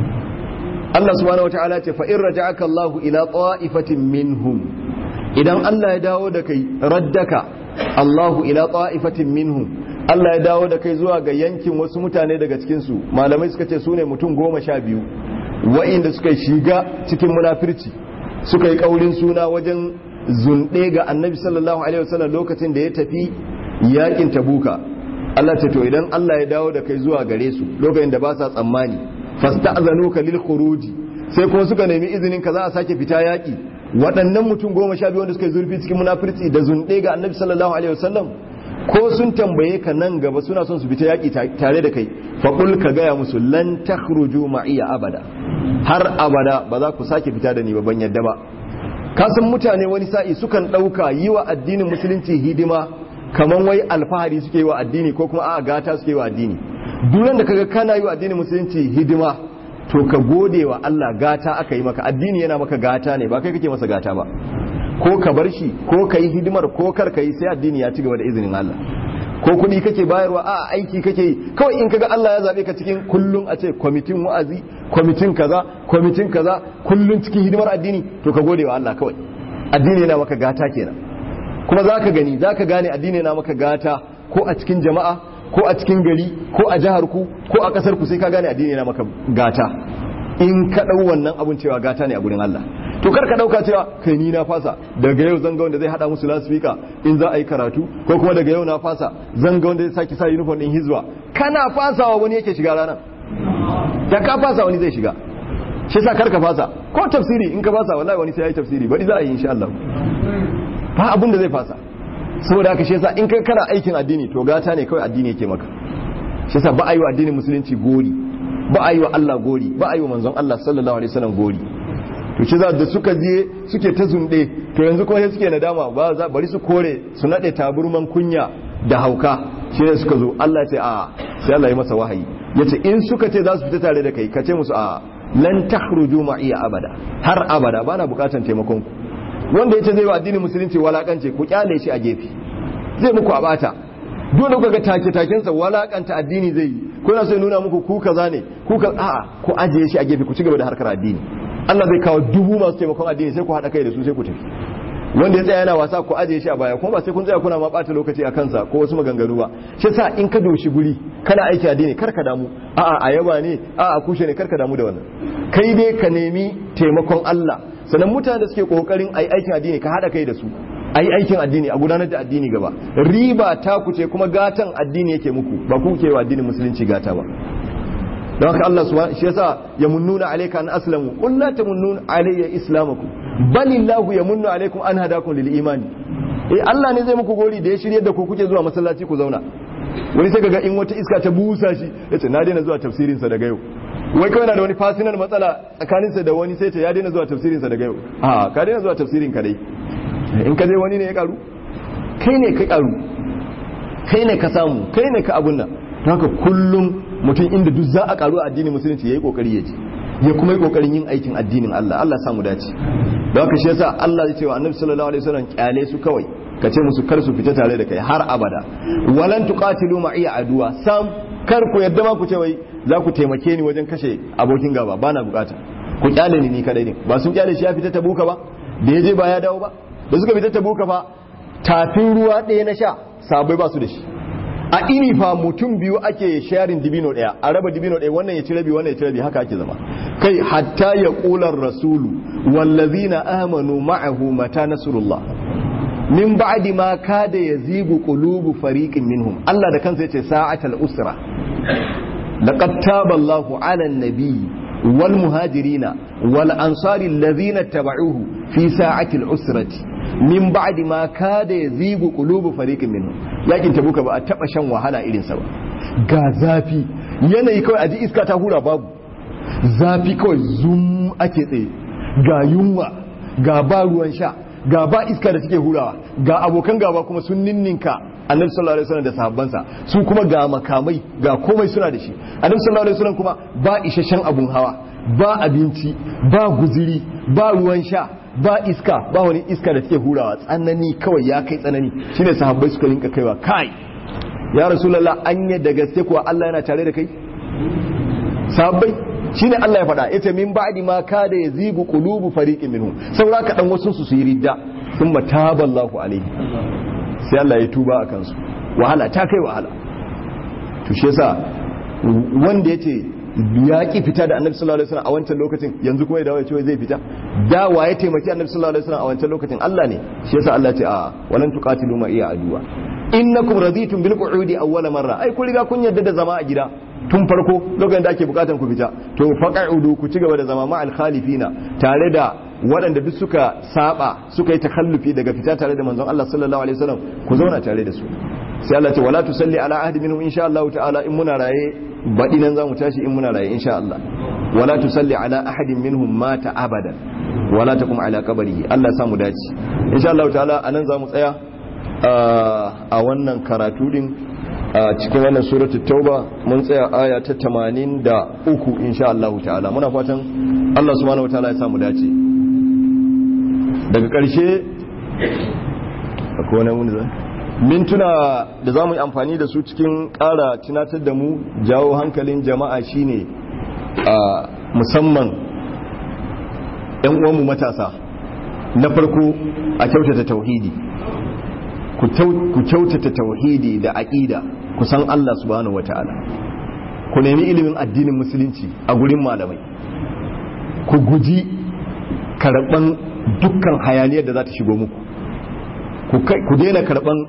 Allah subhanahu wataala ce fa in raja'aka Allahu ila ta'ifatin minhum idan Allah ya dawo da kai raddaka Allahu ila ta'ifatin minhum Allah ya dawo da kai zuwa ga yankin wasu mutane daga cikin su malamai suka ce sune mutum goma sha biyu wa'inda suka shiga cikin munafirci suka yi kaurin suna wajen zunɗe ga annabi sallallahu alaihi wasallam lokacin da ya tafi yakin tabuka Allah ce to idan Allah ya dawo da kai zuwa gare su lokacin da ba sa tsammani fasta'zanuka lil khuruji sai kuma suka nemi izinin ka za a sake fita yaki waɗannan mutum goma sha biyu wanda suka yi zurfi cikin munafirci da zunɗe ga annabi sallallahu alaihi wasallam ko sun tambaye ka nan gaba suna son su fita yaki tare da kai faqul ka gaya musu lan takhruju ma'iya abada har abada ba za ku sake fita da ni ba ban yadda ba ka san mutane wani sa'i sukan ɗauka yi wa addinin musulunci hidima kaman wai alfahari suke yi wa addini ko kuma a gata suke yi wa addini duran da kaga kana yi wa addinin musulunci hidima to ka gode wa Allah gata aka yi maka addini yana maka gata ne ba kai kake masa gata ba ko ka bar shi ko ka yi hidimar ko kar ka yi sai addini ya ci gaba da izinin Allah ko kuɗi kake bayarwa a aiki kake yi kawai in kaga Allah ya zabe ka cikin kullun a ce kwamitin wa'azi kwamitin kaza kwamitin kaza kullun cikin hidimar addini to ka gode wa Allah kawai addini yana maka gata kenan kuma zaka gani zaka gane addini yana maka gata ko a cikin jama'a ko a cikin gari ko a jihar ku ko a kasar ku sai ka gane addini yana maka gata in ka dau wannan abun cewa gata ne a gurin Allah to kar ka dauka cewa kai ni na fasa daga yau zan ga wanda zai hada musu lasfika in za a yi karatu ko kuma daga yau na fasa zan ga wanda zai saki sa uniform din hizba kana fasawa wani yake shiga ranar da ka fasa wani zai shiga shi yasa kar ka fasa ko tafsiri in ka fasa wallahi wani sai yayi tafsiri bari za a yi insha Allah ba abin da zai fasa saboda haka shi yasa in kai kana aikin addini to gata ne kawai addini yake maka shi yasa ba a yi wa addinin musulunci gori ba a yi wa Allah gori ba a yi wa manzon Allah sallallahu alaihi wasallam gori to shi da suka je suke ta zunde to yanzu kuma sai suke nadama ba za bari su kore su nade taburman kunya da hauka shi ne suka zo Allah ce a sai Allah ya masa wahayi yace in suka ce za su fita tare da kai ka ce musu a lan takhruju ma'iya abada har abada bana bukatan taimakon ku wanda yace zai wa addinin musulunci walakance ku kyale shi a gefe zai muku abata dole ku ga take taken sa walakanta addini zai yi ko na so nuna muku ku kaza ne ku ka a'a ku ajiye shi a gefe ku ci gaba da harkar addini Allah zai kawo dubu masu taimakon addini sai ku haɗa kai da su sai ku tafi wanda ya tsaya yana wasa ku ajiye shi a baya kuma ba sai kun tsaya kuna ma ɓata lokaci a kansa ko wasu maganganu ba shi sa in ka doshi guri kana aiki addini kar ka damu a'a a yaba ne a'a kushe ne kar ka damu da wannan kai dai ka nemi taimakon Allah sannan mutane da suke kokarin ayi aikin addini ka haɗa kai da su ayi aikin addini a gudanar da addini gaba riba ta ku ce kuma gatan addini yake muku ba ku ke wa addinin musulunci gata ba don haka Allah subhanahu shi yasa yamunnuna alayka an aslamu qul la tamunnuna alayya islamakum balillahu yamunnu alaykum an hadakum lil imani eh Allah ne zai muku gori da ya shirye da ku kuke zuwa masallaci ku zauna wani sai kaga in wata iska ta busa shi yace na daina zuwa tafsirin sa daga yau wai kawai na da wani fasinar matsala tsakanin sa da wani sai ce ya daina zuwa tafsirin sa daga yau a ka daina zuwa tafsirin ka dai in ka je wani ne ya karu kai ne ka karu kai ne ka samu kai ne ka abun nan don haka kullum mutum inda duk za a karu a addinin musulunci ya yi kokari ya je ya kuma yi kokarin yin aikin addinin Allah Allah samu dace don haka shi yasa Allah ya ce wa annabi sallallahu alaihi wasallam kyale su kawai ka ce musu kar su fita tare da kai har abada walan tuqatilu ma'iya aduwa sam kar ku yadda ma ku ce wai za ku taimake ni wajen kashe abokin gaba bana bukata ku kyale ni ni kadai ne ba sun kyale shi ya fita tabuka ba da ya je ba ya dawo ba da suka fita tabuka fa tafin ruwa ɗaya na sha sabai ba su da shi a ini fa mutum biyu ake sharing dibino daya a raba dibino daya wannan ya ci rabi wannan ya ci rabi haka ake zama kai hatta ya qular rasulu wallazina amanu ma'ahu mata nasrullah min ba'di ma kada yazigu qulubu fariqin minhum Allah da kansa yace sa'atal usra laqad taba Allahu 'ala an-nabiy wal muhajirina wal ansari alladhina tabauhu fi sa'ati al-usrati min ba'di ma kada yazigu qulubu fariqin minhum yakin tabuka ba a taba shan wahala irin sa ba ga zafi yanayi kawai aji iska ta hura babu zafi kawai zum ake tsaye ga yunwa ga ba ruwan sha ga ba iska da take hurawa ga abokan gaba kuma sun ninninka annabi sallallahu alaihi wasallam da sahabbansa su kuma ga makamai ga komai suna da shi annabi sallallahu alaihi wasallam kuma ba isasshen abun hawa ba abinci ba guziri ba ruwan sha ba iska ba wani iska da take hurawa tsanani kawai ya kai tsanani shine sahabbai suka rinka kaiwa kai ya rasulullah anya da gaske kuwa Allah yana tare da kai sahabbai shine Allah ya faɗa yace min ba'di ma kada yazigu qulubu fariqin minhum saura ka dan wasu su yi ridda thumma taballahu alaihi sai Allah ya tuba akan su wahala ta kai wahala to shi yasa wanda yace ya ki fita da annabi sallallahu alaihi wasallam a wancan lokacin yanzu kuma ya dawo ya ce zai fita da wa ya taimaki annabi sallallahu alaihi wasallam a wancan lokacin Allah ne shi yasa Allah ya ce a walan tuqatilu ma iya aduwa innakum raditum bil qu'udi awwal marra ai kun riga kun yadda da zama a gida tun farko lokacin da ake bukatan ku fita to faqa'udu ku ci gaba da zama ma al khalifina tare da waɗanda duk suka saba suka yi takallufi daga fita tare da manzon Allah sallallahu alaihi wasallam ku zauna tare da su sai Allah ce wala tusalli ala ahadi minhum insha Allah ta'ala in muna raye baɗi nan zamu tashi in muna raye insha Allah wala tusalli ala ahadin minhum mata abadan wala taqum ala qabrihi Allah samu dace insha Allah ta'ala anan zamu tsaya a wannan karatu din a cikin wannan suratu tauba mun tsaya aya ta 83 insha Allah ta'ala muna fatan Allah subhanahu wataala ya samu dace daga ƙarshe akwai wani wani zai mintuna da za mu yi amfani da su cikin ƙara tunatar da mu jawo hankalin jama'a shine a musamman 'yan uwanmu matasa na farko a kyautata tauhidi ku kyautata tauhidi da aƙida ku san Allah subhanahu wata'ala ku nemi ilimin addinin musulunci a gurin malamai ku guji karɓan dukkan hayaniyar da za ta shigo muku ku daina karɓan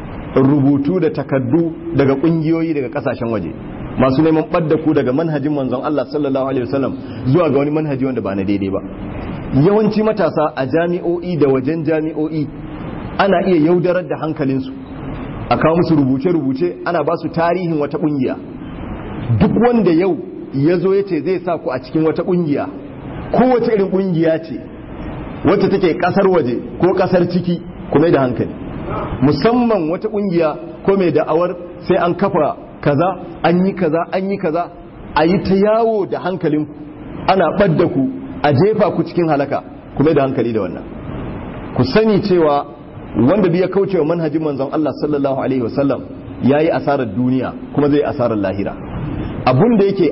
rubutu da takaddu daga ƙungiyoyi daga ƙasashen waje masu neman ɓadda ku daga manhajin manzon Allah sallallahu alaihi wasallam zuwa ga wani manhaji wanda ba na daidai ba yawanci matasa a jami'o'i da wajen jami'o'i ana iya yaudarar da hankalinsu a kawo musu rubuce-rubuce ana ba su tarihin wata ƙungiya duk wanda yau ya zo ya ce zai sa ku a cikin wata ƙungiya kowace irin ƙungiya ce wacce take ƙasar waje ko ƙasar ciki kuma da hankali musamman wata ƙungiya ko mai da'awar sai an kafa kaza an yi kaza an yi kaza a yi ta yawo da hankalinku ana ɓadda ku a jefa ku cikin halaka kuma da hankali da wannan ku sani cewa wanda biya kaucewa manhajin manzon Allah sallallahu alaihi wasallam yayi asarar duniya kuma zai asarar lahira abun da yake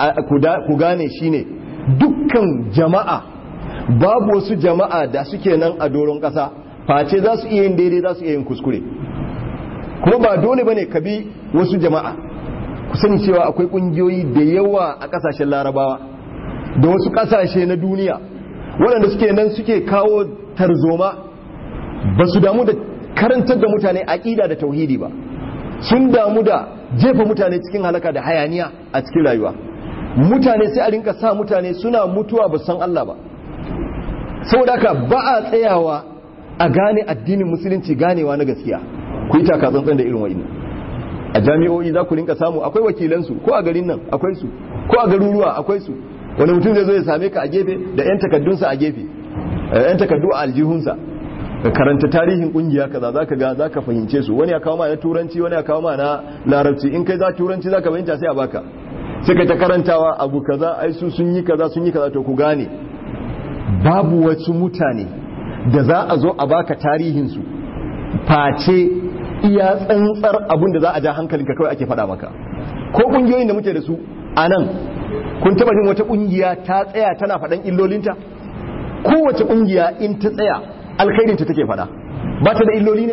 ku gane shine dukkan jama'a babu wasu jama'a da suke nan a doron ƙasa face za su iya yin daidai za su iya yin kuskure kuma ba dole bane ka bi wasu jama'a ku sani cewa akwai ƙungiyoyi da yawa a ƙasashen larabawa da wasu ƙasashe na duniya waɗanda suke nan suke kawo tarzoma ba su damu da karantar da mutane aƙida da tauhidi ba sun damu da jefa mutane cikin halaka da hayaniya a cikin rayuwa mutane sai a rinka sa mutane suna mutuwa ba san Allah ba saboda haka ba a tsayawa a gane addinin musulunci ganewa na gaskiya ku yi taka tsantsan da irin wa'in a jami'o'i za ku rinka samu akwai wakilansu ko a garin nan akwai su ko a garuruwa akwai su wani mutum zai zo ya same ka a gefe da 'yan takaddunsa a gefe 'yan takaddu a aljihunsa ka karanta tarihin kungiya kaza zaka ga zaka fahimce su wani ya kawo ma na turanci wani ya kawo ma na larabci in kai za turanci zaka fahimta sai a baka sai ka ta karantawa abu kaza ai su sun yi kaza sun yi kaza to ku gane babu wasu mutane da za a zo a baka tarihin su face iya tsantsar abun da za a ja hankalinka kawai ake faɗa maka ko kungiyoyin da muke da su a nan kun taba jin wata kungiya ta tsaya tana faɗan illolinta kowace kungiya in ta tsaya alkhairinta take faɗa ba ta da illoli ne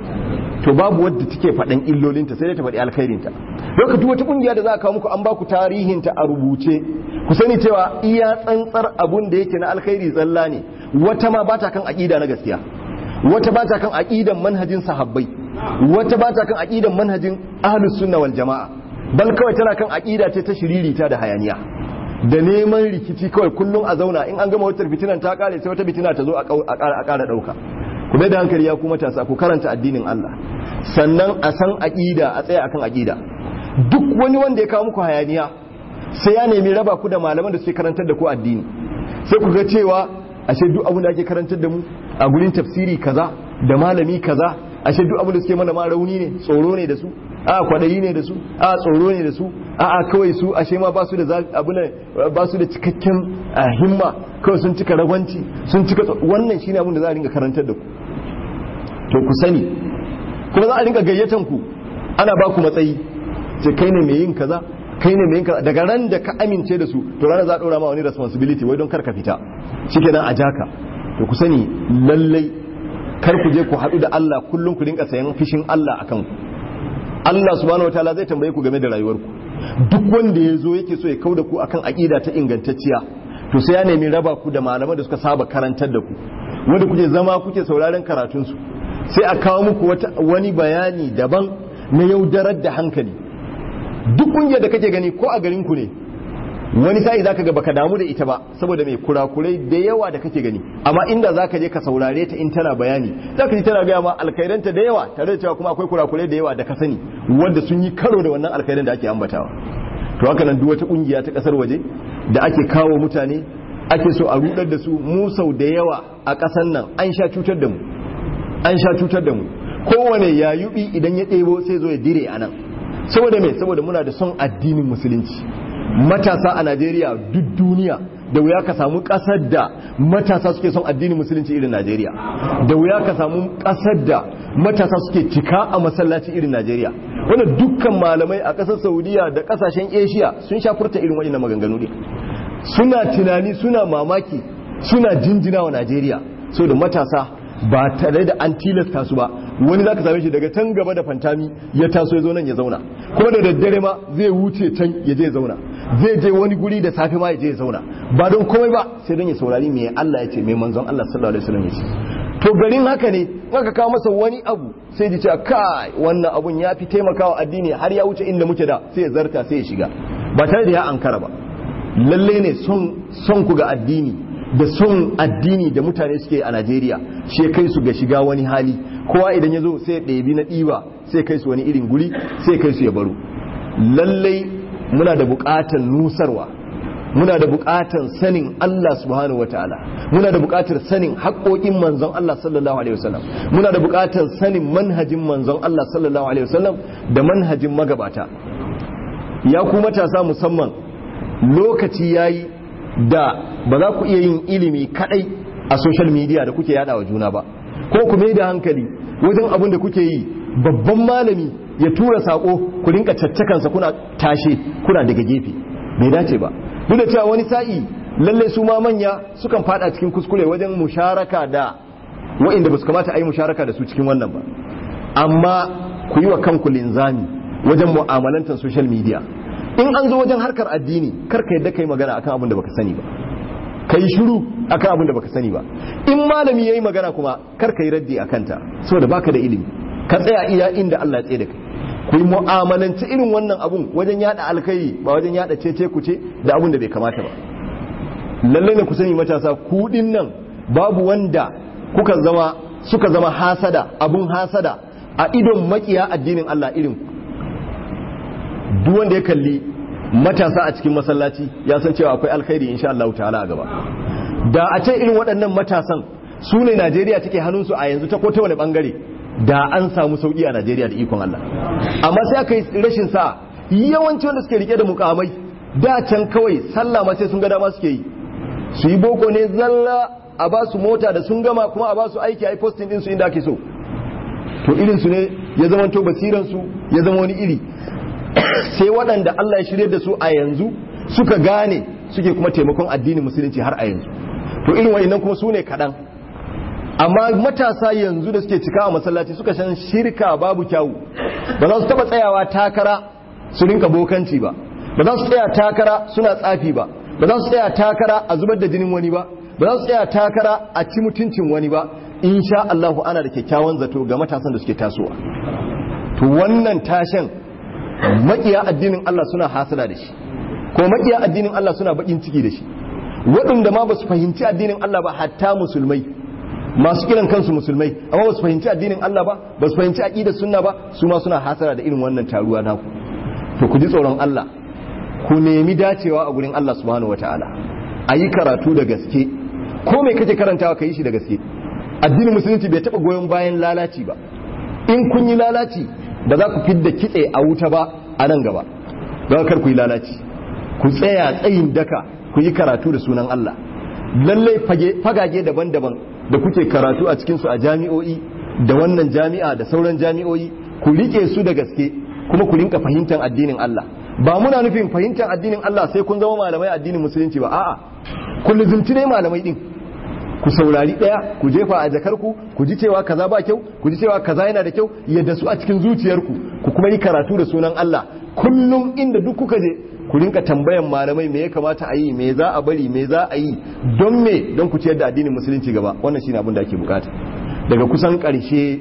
to babu wadda take faɗan illolinta sai dai ta faɗi alkhairinta lokacin wata kungiya da za a kawo muku an ba ku tarihinta a rubuce ku sani cewa iya tsantsar abun da yake na alkhairi tsalla ne wata ma ba ta kan aƙida na gaskiya wata ba ta kan aƙidan manhajin sahabbai wata ba ta kan aƙidan manhajin ahlus sunna wal jama'a bal kawai tana kan aƙida ce ta shiririta da hayaniya da neman rikici kawai kullum a zauna in an gama wata fitinan ta kare sai wata fitina ta zo a ƙara ɗauka ku bai da hankali ya kuma tasa ku karanta addinin Allah sannan a san aƙida a tsaya akan aƙida duk wani wanda ya kawo muku hayaniya sai ya nemi raba ku da malaman da suke karantar da ku addini sai ku ga cewa ashe duk abin da ake karantar da mu a gurin tafsiri kaza da malami kaza ashe duk abin da suke mana ma rauni ne tsoro ne da su a kwadayi ne da su a tsoro ne da su a a kawai su ashe ma ba su da abin ba su da cikakken himma kawai sun cika ragwanci sun cika wannan shine abin da za a ringa karantar da ku to ku sani kuma za a ringa gayyatan ku ana ba ku matsayi ce kai ne mai yin kaza kai ne mai yin kaza daga ran da ka amince da su to ranar za a ɗora ma wani responsibility wai don kar ka fita shikenan a jaka to ku sani lallai kar ku je ku haɗu da Allah kullum ku rinka sayan fishin Allah akan ku Allah subhanahu wataala zai tambaye ku game da rayuwarku duk wanda ya zo yake so ya kauda ku akan aƙida ta ingantacciya to sai ya nemi raba ku da malaman da suka saba karantar da ku wanda kuke zama kuke sauraron karatunsu sai a kawo muku wani bayani daban na yaudarar da hankali duk kungiyar da kake gani ko a garin ku ne wani sa'i zaka ga baka damu da ita ba saboda mai kurakurai da yawa da kake gani amma inda zaka je ka saurare ta in tana bayani zaka ji tana gaya ma alkhairanta da yawa tare da cewa kuma akwai kurakurai da yawa da ka sani wanda sun yi karo da wannan alkhairan da ake ambatawa to haka nan duk wata kungiya ta kasar waje da ake kawo mutane ake so a rudar da su mu sau da yawa a kasar nan an sha cutar da mu an sha cutar da mu kowane yayubi idan ya ɗebo sai zo ya dire a nan saboda me saboda muna da son addinin musulunci matasa a Najeriya duk duniya da wuya ka samu kasar da matasa suke son addinin musulunci irin Najeriya da wuya ka samu kasar da matasa suke cika a masallaci irin Najeriya wannan dukkan malamai a kasar Saudiya da kasashen Asia sun sha furta irin waɗannan maganganu ne suna tunani suna mamaki suna jinjina wa Najeriya so da matasa ba tare da an tilasta su ba wani zaka same shi daga can gaba da fantami ya taso ya zo nan ya zauna kuma da daddare ma zai wuce can ya je zauna zai je wani guri da safe ma ya je ya zauna ba don komai ba sai don ya saurari me Allah ya ce me manzon Allah sallallahu alaihi wasallam ya ce to garin haka ne aka kawo masa wani abu sai ji cewa kai wannan abun ya fi taimakawa addini har ya wuce inda muke da sai ya zarta sai ya shiga ba tare da ya ankara ba lalle ne son son ku ga addini da son addini da mutane suke a Najeriya shi kai su ga shiga wani hali kowa idan ya zo sai ɗebi na ɗiba sai kai su wani irin guri sai kai su ya baro lallai muna da buƙatar nusarwa muna da buƙatar sanin Allah subhanahu wataala muna da buƙatar sanin haƙoƙin manzon Allah sallallahu alaihi wasallam muna da buƙatar sanin manhajin manzon Allah sallallahu alaihi wasallam da manhajin magabata ya ku matasa musamman lokaci yayi da ba za ku iya yin ilimi kadai a social media da kuke yada wa juna ba ko ku mai da hankali wajen abin da kuke yi babban malami ya tura sako ku rinka caccakansa kuna tashe kuna daga gefe bai dace ba duk da cewa wani sa'i lalle su ma manya sukan fada cikin kuskure wajen musharaka da wa'inda ba su kamata a yi musharaka da su cikin wannan ba amma ku yi wa kanku linzami wajen mu'amalantar social media in an zo wajen harkar addini kar ka yadda kai magana akan abin da baka sani ba ka yi shiru akan abin da baka sani ba in malami yayi magana kuma kar ka yi raddi akan ta saboda baka da ilimi ka tsaya iya inda Allah ya tsaye da kai ku yi mu'amalanci irin wannan abun wajen yada alkai ba wajen yada cece ku ce da abun da bai kamata ba lalle ne ku sani matasa ku nan babu wanda kuka zama suka zama hasada abun hasada a idon makiya addinin Allah irin ku duk wanda ya kalli matasa a cikin masallaci ya san cewa akwai alkhairi insha Allah ta'ala a gaba da a ce irin waɗannan matasan su ne Najeriya take hannunsu a yanzu ta ko ta wani bangare da an samu sauki a Najeriya da ikon Allah amma sai aka yi rashin sa yawanci wanda suke rike da mukamai da can kawai sallah ma sai sun ga dama suke yi su yi boko ne zalla a ba su mota da sun gama kuma a ba su aiki a yi posting din su inda ake so to irin su ne ya zama to basiran su ya zama wani iri sai waɗanda Allah ya shirye da su a yanzu suka gane suke kuma taimakon addinin musulunci har a yanzu to irin wayannan kuma su ne kaɗan amma matasa yanzu da suke cika a masallaci suka shan shirka babu kyawu ba za su taɓa tsayawa takara su rinka bokanci ba ba za su tsaya takara suna tsafi ba ba za su tsaya takara a zubar da jinin wani ba ba za su tsaya takara a ci mutuncin wani ba insha Allahu ana da kyakkyawan zato ga matasan da suke tasowa to wannan tashin makiya addinin Allah suna hasada da shi ko makiya addinin Allah suna bakin ciki da shi waɗanda ma ba su fahimci addinin Allah ba hatta musulmai masu kiran kansu musulmai amma ba su fahimci addinin Allah ba ba su fahimci aqidar sunna ba su ma suna hasara da irin wannan taruwa naku to ku ji tsoron Allah ku nemi dacewa a gurin Allah subhanahu wataala a yi karatu da gaske ko mai kake karantawa ka yi shi da gaske addinin musulunci bai taɓa goyon bayan lalaci ba in kun yi lalaci ba za ku fidda kitse a wuta ba a nan gaba don kar ku yi lalaci ku tsaya tsayin daka ku yi karatu da sunan Allah lallai fagage daban-daban da kuke karatu a cikinsu a jami'o'i da wannan jami'a da sauran jami'o'i ku rike su da gaske kuma ku rinka fahimtar addinin Allah ba muna nufin fahimtar addinin Allah sai kun zama malamai addinin musulunci ba a'a ku lizumci ne malamai din ku saurari daya ku jefa a jakarku ku ji cewa kaza ba kyau ku ji cewa kaza yana da kyau yadda su a cikin zuciyarku ku kuma yi karatu da sunan Allah kullum inda duk kuka je ku rinka tambayan malamai me ya kamata a yi me za a bari me za a yi don me don ku ciyar da addinin musulunci gaba wannan shine abin da ake bukata daga kusan karshe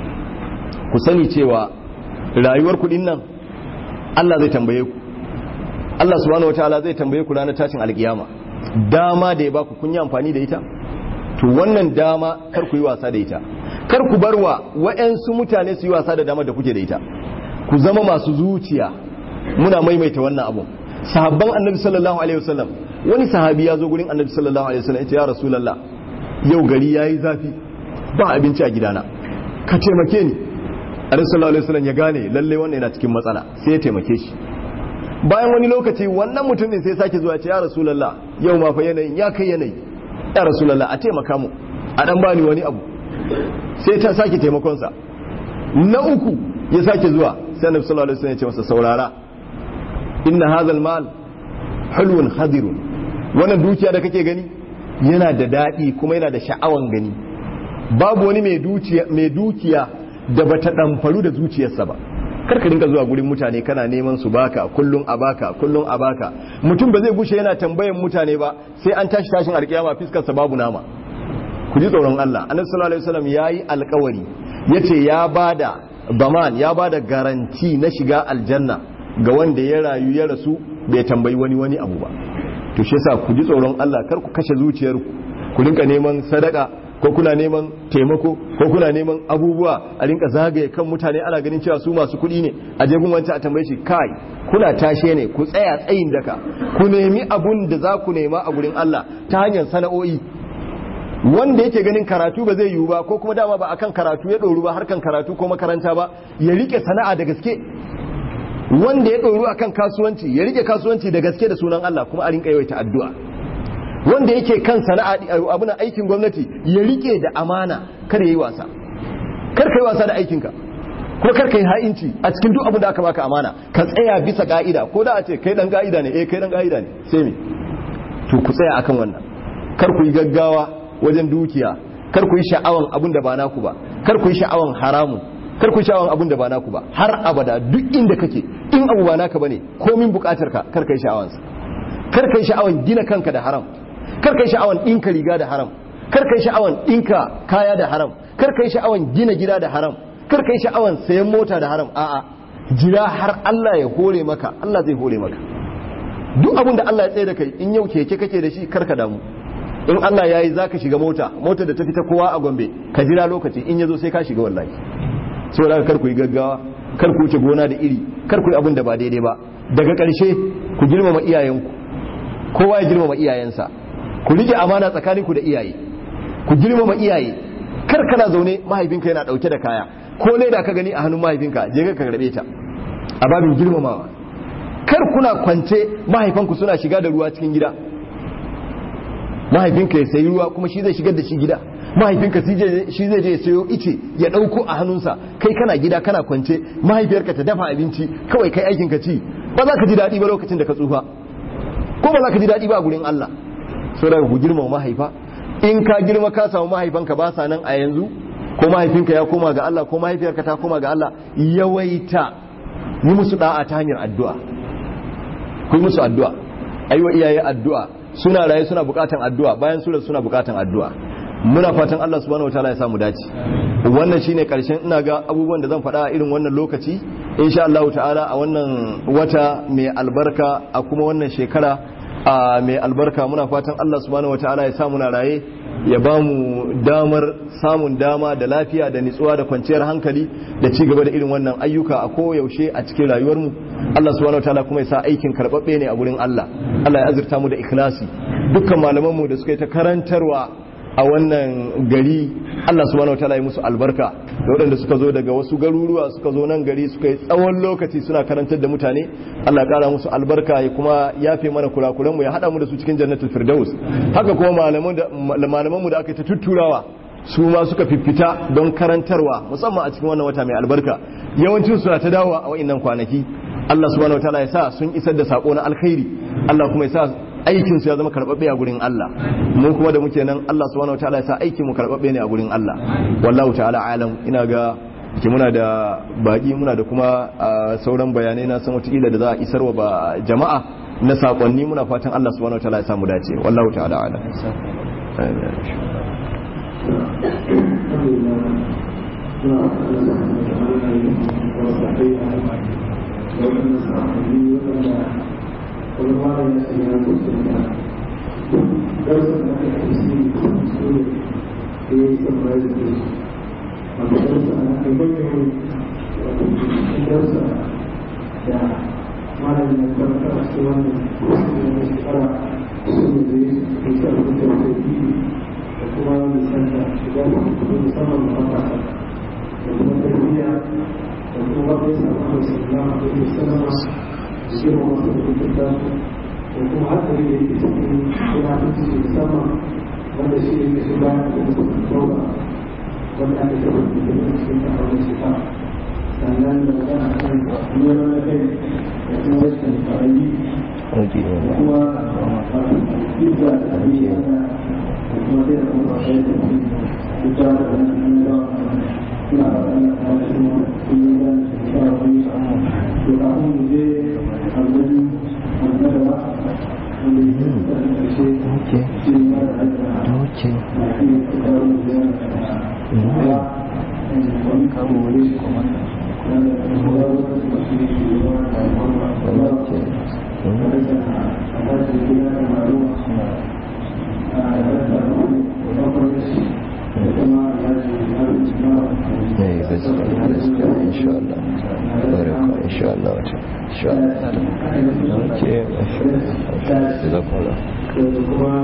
ku sani cewa rayuwar kudin nan Allah zai tambaye ku Allah subhanahu wataala zai tambaye ku ranar tashin alkiyama dama da ya baku kun yi amfani da ita to wannan dama kar ku yi wasa da ita kar ku barwa wa'yansu mutane su yi wasa da damar da kuke da ita ku zama masu zuciya muna maimaita wannan abu sahabban annabi sallallahu alaihi wasallam wani sahabi ya zo gurin annabi sallallahu alaihi wasallam ya ce ya rasulullah yau gari yayi zafi ba abinci a gidana ka taimake ni annabi sallallahu alaihi wasallam ya gane lalle wannan yana cikin matsala sai ya taimake shi bayan wani lokaci wannan mutum din sai sake zuwa ce ya rasulullah yau ma fa yanayin ya kai yanayi ya rasulullah a taimaka mu a dan bani wani abu sai ta sake taimakon sa na uku ya sake zuwa sai annabi sallallahu alaihi wasallam ya ce masa saurara inna hadha almal hulwun hadirun wannan dukiya da kake gani yana da dadi kuma yana da sha'awan gani babu wani mai dukiya mai dukiya da bata damfaru da zuciyarsa ba karka dinka zuwa gurin mutane kana neman su baka kullum a baka kullum a baka mutum ba zai gushe yana tambayan mutane ba sai an tashi tashin alkiyama fiskar sa babu nama ku ji tsoron Allah annabi sallallahu alaihi wasallam yayi alkawari yace ya bada baman ya bada garanti na shiga aljanna ga wanda ya rayu ya rasu bai tambayi wani wani abu ba to shi yasa ku ji tsoron Allah kar ku kashe zuciyarku ku rinka neman sadaka ko kuna neman taimako ko kuna neman abubuwa a rinka zagaye kan mutane ana ganin cewa su masu kuɗi ne a jegun wancan a tambaye shi kai kuna tashe ne ku tsaya tsayin daka ku nemi abun da za ku nema a gurin Allah ta hanyar sana'o'i wanda yake ganin karatu ba zai yiwu ba ko kuma dama ba akan karatu ya ɗoru ba harkan karatu ko makaranta ba ya rike sana'a da gaske wanda ya ɗoru akan kasuwanci ya rike kasuwanci da gaske da sunan Allah kuma a rinka yawaita addu'a wanda yake kan sana'a abin aikin gwamnati ya rike da amana kar yayi wasa kar kai wasa da aikinka ko kar kai ha'inci a cikin duk abin da aka baka amana ka tsaya bisa ka'ida ko da a ce kai dan ka'ida ne eh kai dan ka'ida ne sai me to ku tsaya akan wannan kar ku yi gaggawa wajen dukiya kar ku yi sha'awan abin da ba naku ba kar ku yi sha'awan haramun kar ku yi sha'awan abin da ba naku ba har abada duk inda kake in abu ba naka bane komin bukatar ka kar kai sha'awansa kar kai sha'awan gina kanka da haram kar kai sha'awan ɗinka riga da haram kar kai sha'awan ɗinka kaya da haram kar kai sha'awan gina gida da haram kar kai sha'awan sayan mota da haram a'a jira har Allah ya hore maka Allah zai hore maka duk abin da Allah ya tsaye da kai in yau keke kake da shi kar ka damu in Allah ya yi zaka shiga mota mota da ta fita kowa a Gombe ka jira lokaci in yazo sai ka shiga wallahi saboda kar ku yi gaggawa kar ku wuce gona da iri kar ku yi abin da ba daidai ba daga ƙarshe ku girmama iyayenku kowa ya girmama iyayensa ku rike amana tsakaninku da iyaye ku girmama iyaye kar kana zaune mahaifinka yana dauke da kaya ko leda ka gani a hannun mahaifinka je ka karbe ta a babin girmamawa kar kuna kwance mahaifanku suna shiga da ruwa cikin gida mahaifinka ya sayi ruwa kuma shi zai shigar da shi gida mahaifinka shi zai je ya sayo ice ya dauko a hannunsa kai kana gida kana kwance mahaifiyarka ta dafa abinci kawai kai aikin ka ci ba za ka ji daɗi ba lokacin da ka tsufa ko ba za ka ji daɗi ba a gurin Allah so daga ku girma mahaifa in ka girma ka samu mahaifanka ba sa nan a yanzu ko mahaifinka ya koma ga Allah ko mahaifiyarka ta koma ga Allah yawaita yi musu da'a ta hanyar addu'a ku yi musu addu'a aiwa iyaye addu'a suna raye suna bukatan addu'a bayan su suna bukatan addu'a muna fatan Allah subhanahu wataala ya samu dace wannan shine karshen ina ga abubuwan da zan faɗa a irin wannan lokaci insha Allah ta'ala a wannan wata mai albarka a kuma wannan shekara a mai albarka muna fatan Allah subhanahu wataala ya samu na raye ya ba mu damar samun dama da lafiya da nitsuwa da kwanciyar hankali da ci gaba da irin wannan ayyuka a koyaushe a cikin rayuwarmu Allah subhanahu wataala kuma ya sa aikin karɓaɓɓe ne a gurin Allah Allah ya azurta mu da ikhlasi dukkan malamanmu da suka yi ta karantarwa a wannan gari Allah subhanahu wataala ya musu albarka da waɗanda suka zo daga wasu garuruwa suka zo nan gari suka yi tsawon lokaci suna karantar da mutane Allah ya kara musu albarka ya kuma yafe mana kurakuran mu ya hada mu da su cikin jannatul firdaus haka kuma malaman da malaman mu da aka ta tutturawa su ma suka fiffita don karantarwa musamman a cikin wannan wata mai albarka yawancin su na ta dawo a wa'annan kwanaki Allah subhanahu wataala ya sa sun isar da sako na alkhairi Allah kuma ya sa aikin su ya zama karbabbe a gurin Allah mu kuma da muke nan Allah subhanahu wataala ya sa aikin mu karbabbe ne a gurin Allah wallahu ta'ala alam ina ga ke muna da baki muna da kuma sauran bayanai na san wata da za a isarwa ba jama'a na sakonni muna fatan Allah subhanahu wataala ya samu dace wallahu ta'ala alam وكما حتى اللي كنا نفسي في السماء ولا شيء من الشباب والتوبة ولا أن تكون في المسلم أو الشفاء sannan da magana kan neman na kai da kuma rashin fa'ayi da kuma izza da abin da kuma zai da kuma sai da kuma ita da nan da suna da wannan kashin kuma da shi da wani to kafin mu je abin annaba wanda ya yi da ƙarshe shi ne mara aika na iya ƙarƙarar da ya wani kawo wani kuma إن شاء الله بارك إن شاء الله إن شاء الله أوكي جزاكم الله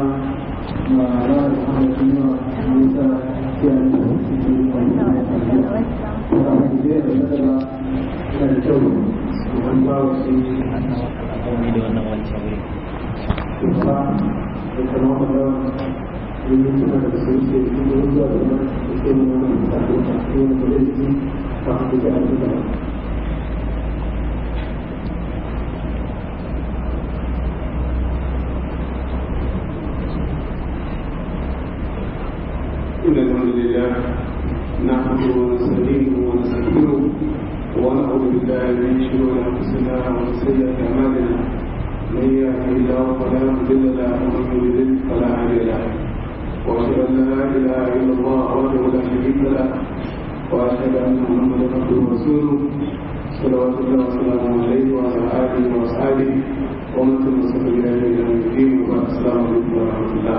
إن الحمد لله نحمده ونستعينه ونستغفره ونعوذ بالله من شرور أنفسنا ومن سيئات أعمالنا من يهده الله فلا مضل له ومن يضلل فلا هادي له وأشهد أن لا إله إلا الله وحده لا شريك له وأشهد أن محمدا عبده ورسوله صلوات الله وسلامه عليه وعلى آله وأصحابه ومن تمسك بهذه إلى يوم الدين وبعد السلام عليكم ورحمة الله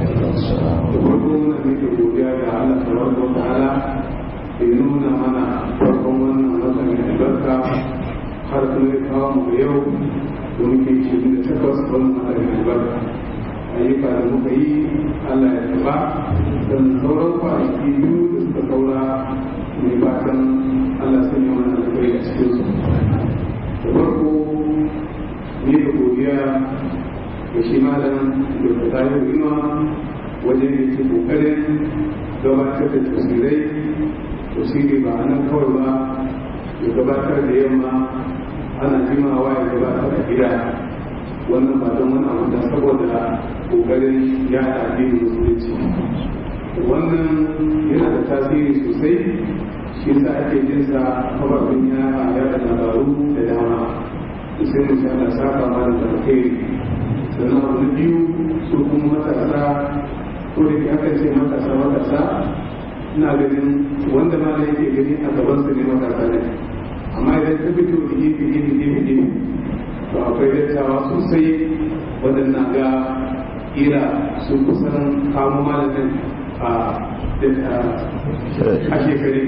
da farko muna nake godiya ga Allah tabaraka wa ta'ala da ya nuna mana farkon wannan wata mai albarka har kuma ya kawo mu yau da muke shirin da takwas wannan wata mai albarka ayyuka da muka yi Allah ya taba don sauran kwanaki biyu da suka saura mai fatan Allah sun yi mana alkhairi a cikin su da farko ne da godiya da shi malam da ta tayi inuwa wajen da ke kokarin gabatar da tasirai tasiri ba a nan kawai ba ya gabatar da yamma ana jimawa ya gabatar da gida wannan ba don wani abu da saboda kokarin ya addinin musulunci wannan yana da tasiri sosai shi yasa ake jin sa kafafen yara ya da labaru da dama sai mu sha Allah saka mana da alheri sannan abu na biyu su kuma matasa ko da ke aka ce matasa matasa ina ganin wanda ma yake gani a gaban su ne matasa ne amma idan ka fito da gefe gefe gefe gefe to akwai dattawa sosai waɗannan ga ira su kusan kamo malamin a a shekare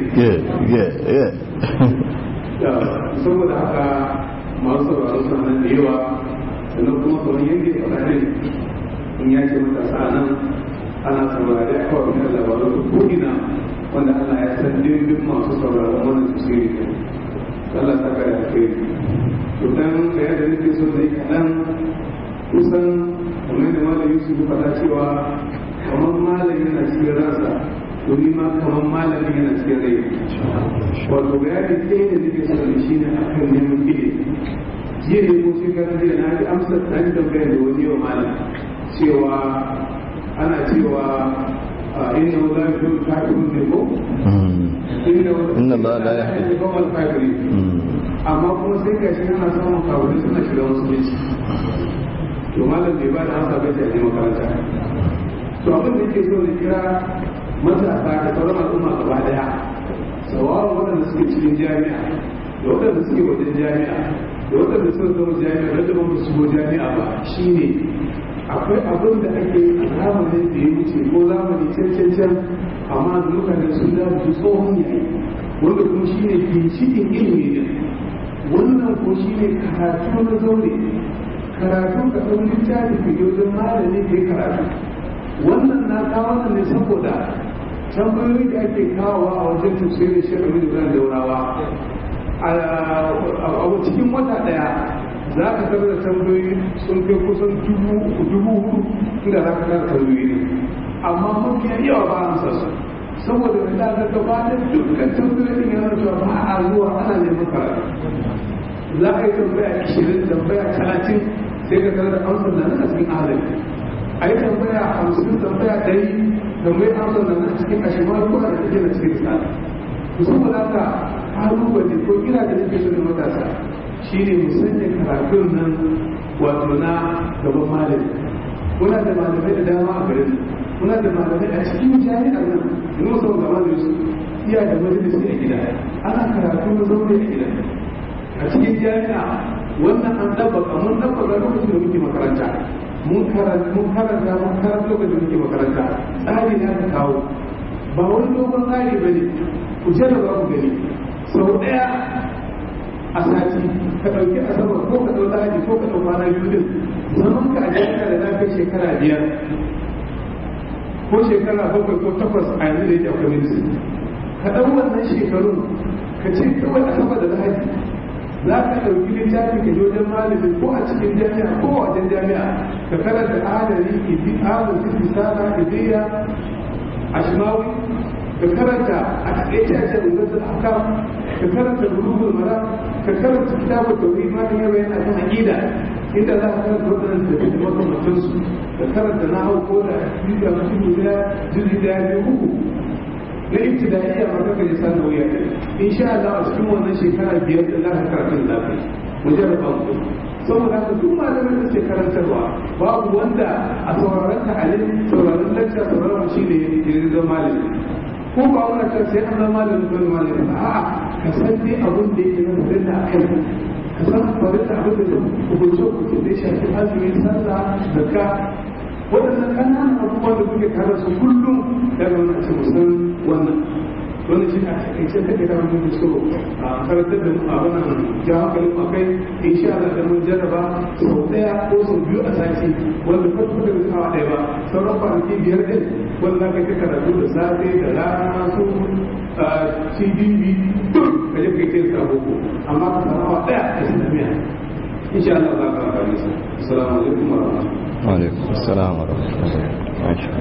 saboda haka masu sauraro suna nan da yawa sannan kuma kamar yadda ya faɗa ne in ya ce matasa nan ana saurari a kawai da labaru ko ina wanda Allah ya san dirbin masu sauraron wannan tafsiri ne Allah ta kare da kai to dan da yadda nake so da kaɗan kusan kamar da malam Yusuf ya faɗa cewa kamar malam yana cikin ransa to ni ma kamar malamin yana cikin rai wato bayani ɗaya da nake so da shi ne akan neman ilimi jiya ne ko shekaran jiya na ji amsa na ji tambayar da wani yau malam cewa ana cewa inna wala yuhibbu kafirun ne ko inna Allah la yahdi kawal kafiri amma kuma sai ga shi ana samun kafirai suna shiga musulunci to malam bai ba da amsa ba ta je makaranta to abin da yake so ne kira matasa da sauran al'umma gaba daya sawawa waɗanda suke cikin jami'a da waɗanda suke wajen jami'a da waɗanda suka zama jami'a da ba su shigo jami'a ba shine akwai abin da ake a zamanin da ya wuce ko zamani can can can amma mutane sun da su tsohon yayi wanda kuma shine ginshikin ilimi ne wannan ko shine karatu na zaure karatu ka ɗau littafi ka yi wajen malami ka yi karatu wannan na kawo nan ne saboda tambayoyi da ake kawowa a wajen tafsirin shekaru da daurawa a cikin wata daya za ka tarar da tambayoyi sun kai kusan dubu uku dubu hudu inda za ka tara tambayoyi ne amma mafiya yawa ba a sa su saboda da ga gaba da dukkan tambayoyin yana cewa ba a zuwa ana neman karatu za ka yi tambaya ishirin tambaya talatin sai ka tarar da amsar da nan a cikin ahalin a yi tambaya hamsin tambaya ɗari tambaya amsar da nan a cikin ashirin ko da take na cikin misali saboda haka kalubale ko kira da nake so da matasa shine mu sanya karatun nan wato na gaban malami muna da malamai da dama a garin muna da malamai a cikin jami'ar nan in musa ga malami su iya da majalisi a gida ana karatu na zaune a gida a cikin jami'a wannan an dabbaka mun dabbaka lokacin da muke makaranta mun karanta mun karanta mun karanta lokacin da muke makaranta tsari ne aka kawo ba wani dogon tsari ba ne ku jarraba ku gani sau ɗaya a sati ka ɗauki asabar ko ka ɗau lahadi ko ka ɗau kwana biyu din zaman ka a jami'a da na kai shekara biyar ko shekara bakwai ko takwas a yanzu da yake akwai medicine ka ɗau wannan shekarun ka ce kawai asabar da lahadi za ka ɗauki littafi ka je wajen malami ko a cikin jami'a ko a wajen jami'a ka karanta adari ibi adari isala ibiya ashmawi ka karanta a taƙaice a cikin rubutu haka ka karanta bulugul mara ka karanta kitabun tauhid ma ya bayyana kan aqida inda za ka karanta wannan da da makamantan su ka karanta na hau ko da bidiyo na cikin da jiri da ya uku na ibtidaiya ma kaka ji san wuya insha Allah a cikin wannan shekara biyar da za ka karanta da kai mujarraba mu saboda haka duk malamin da ke karantarwa babu wanda a sauraron ta'alim sauraron lakca sauraron shi ne ya zama malami ko ba wani kan sai an zama malamin ko malamin ba a'a ka san dai abin da yake nan da a kai ka san farin da abin da zai hukunce hukunce da ya shafi azumi sallah zakka waɗannan ƙananan abubuwan da kuke tare su kullum daga wani a ce musan wannan wannan shi a takaice da ita wani so a karantar da mu a wannan ja hankalin mu kai insha Allah da mun jarraba sau daya ko sau biyu a sati wanda farko da kawa ɗaya ba sauran kwanaki biyar ɗin wanda za ka ta karatu da safe da rana su cdb ka je kai ce ka boko amma ka samu awa ɗaya a islamiyya insha Allah za ka amfani sa assalamu alaikum wa rahmatullahi wa alaikum assalam wa rahmatullahi masha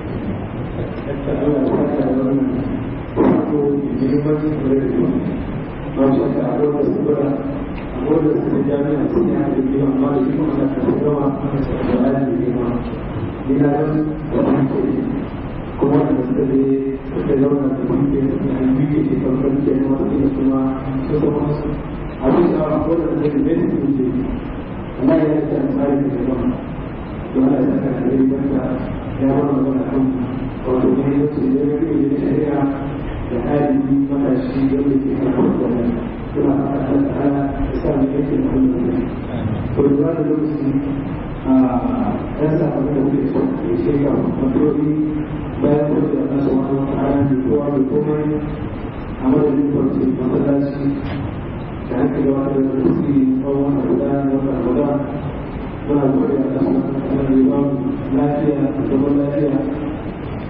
wato muhimmancin kula da ilimi ba shi ka a wata saboda a wata su jami'a sun yi haɗin biyu amma da shi kuma na kan gama da ayan da girma ina nan da hanke kuma da suka je suka zauna da hanke na biyu ke farkon ke na wasu da kuma su kuma su abin da a wata da suka zai su wuce amma ya yi ta tsari da jama'a don ana saka da rai banta ya wani magana kan wato ne ya ce ya yi da shari'a da hali matashi da ke kan wannan suna fatan da ana da sa ne yake da wannan ne to da da lokaci a ɗan sa abin da kuke so ya ce ga matrodi bayan da da nasu wani wata ana da kowa da komai a madadin kwanci masallaci da haka da wata da suke tsawon wata guda da wata guda muna gode a ƙasa wani ba lafiya da zaman lafiya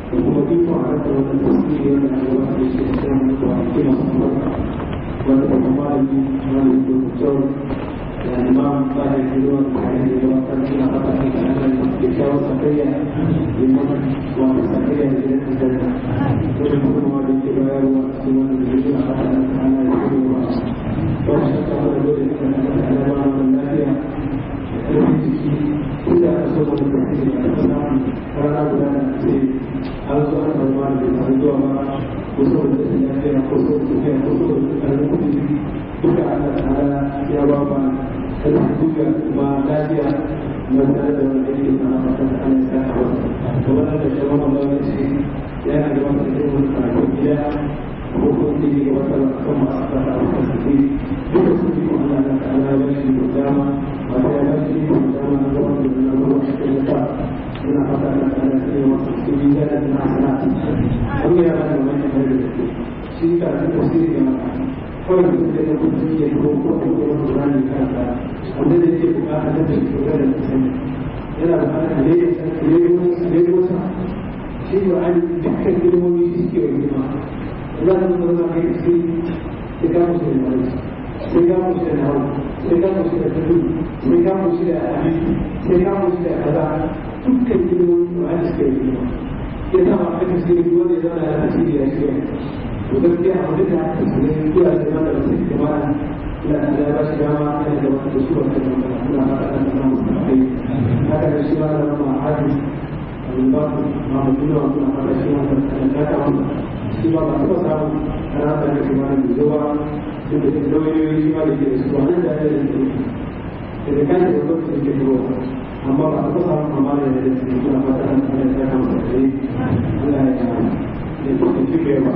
da kuma iko a rasa wannan tasiri wanda ake wata da shi da sai mun zuwa ake masu barka wanda da kuma da ni wanda ke kyau da imam bayan gidan da ya yi da wata suna fata ne da ana da ke kyawun sakayya da mana wanda sakayya da gidan da da wanda kuma da ke bayarwa su wanda da suna fata da ana da kuma ba ba shi ta wanda dole ne da ana da wannan lafiya da jiki inda aka so da tasiri a kan samu rana guda da ce an zo an samu da bai samu zuwa ba ko saboda rashin lafiya ko saboda tafiya ko saboda ƙarfin kuɗi duka Allah ta'ala ya ba ma ƙarfin duka kuma lafiya na tare da wani aiki na amfani da Allah ya sa a to wannan da shawar Allah ya ce yana da wata irin wani karatu gida ko ko ke yi wata kan masu fata a kan su duka su ji Allah ta'ala ya ba shi da dama ba ta ya ba shi da dama na zama da na zama cikin ta suna fata da ana tsaye wasu cikin da da na sana wani ya bada wani kare da shi ka ta tasiri ga kawai da zai da kuma ke ko ko ko ko ko rani kansa wanda da ke bukata da ke ko da sani yana bukata ne ya san ne ko ne ko sa shi ba an dukkan ilmomi shi ke wani ma za ka zo na kai sai sai ka musu da wani sai ka musu da nawa sai ka musu da tudu sai ka musu da hadisi sai ka musu da kaza dukkan ilmomi ba a cikin ilmomi ya sa ma aka ce duk wanda ya zama da tasiri ya shi to gaskiya a wajen da aka ce kula da zama da wasu kuma ina da ya ba shi dama ina da wata su wata da wata ina ma da kan nan mutum kai haka da shi ma da ma hadi abin ba ku ma mutum da wata ma da shi ma da kan da ta wanda shi ma ba su ba samu ana haka da shi ma da zuwa duk da lauyoyi shi ma da ke da su wannan da ya da da kan da lokacin ke zuwa amma ba a kusa amma da ya da suna fata an ana ta kama da kai Allah ya ya tuka cike ba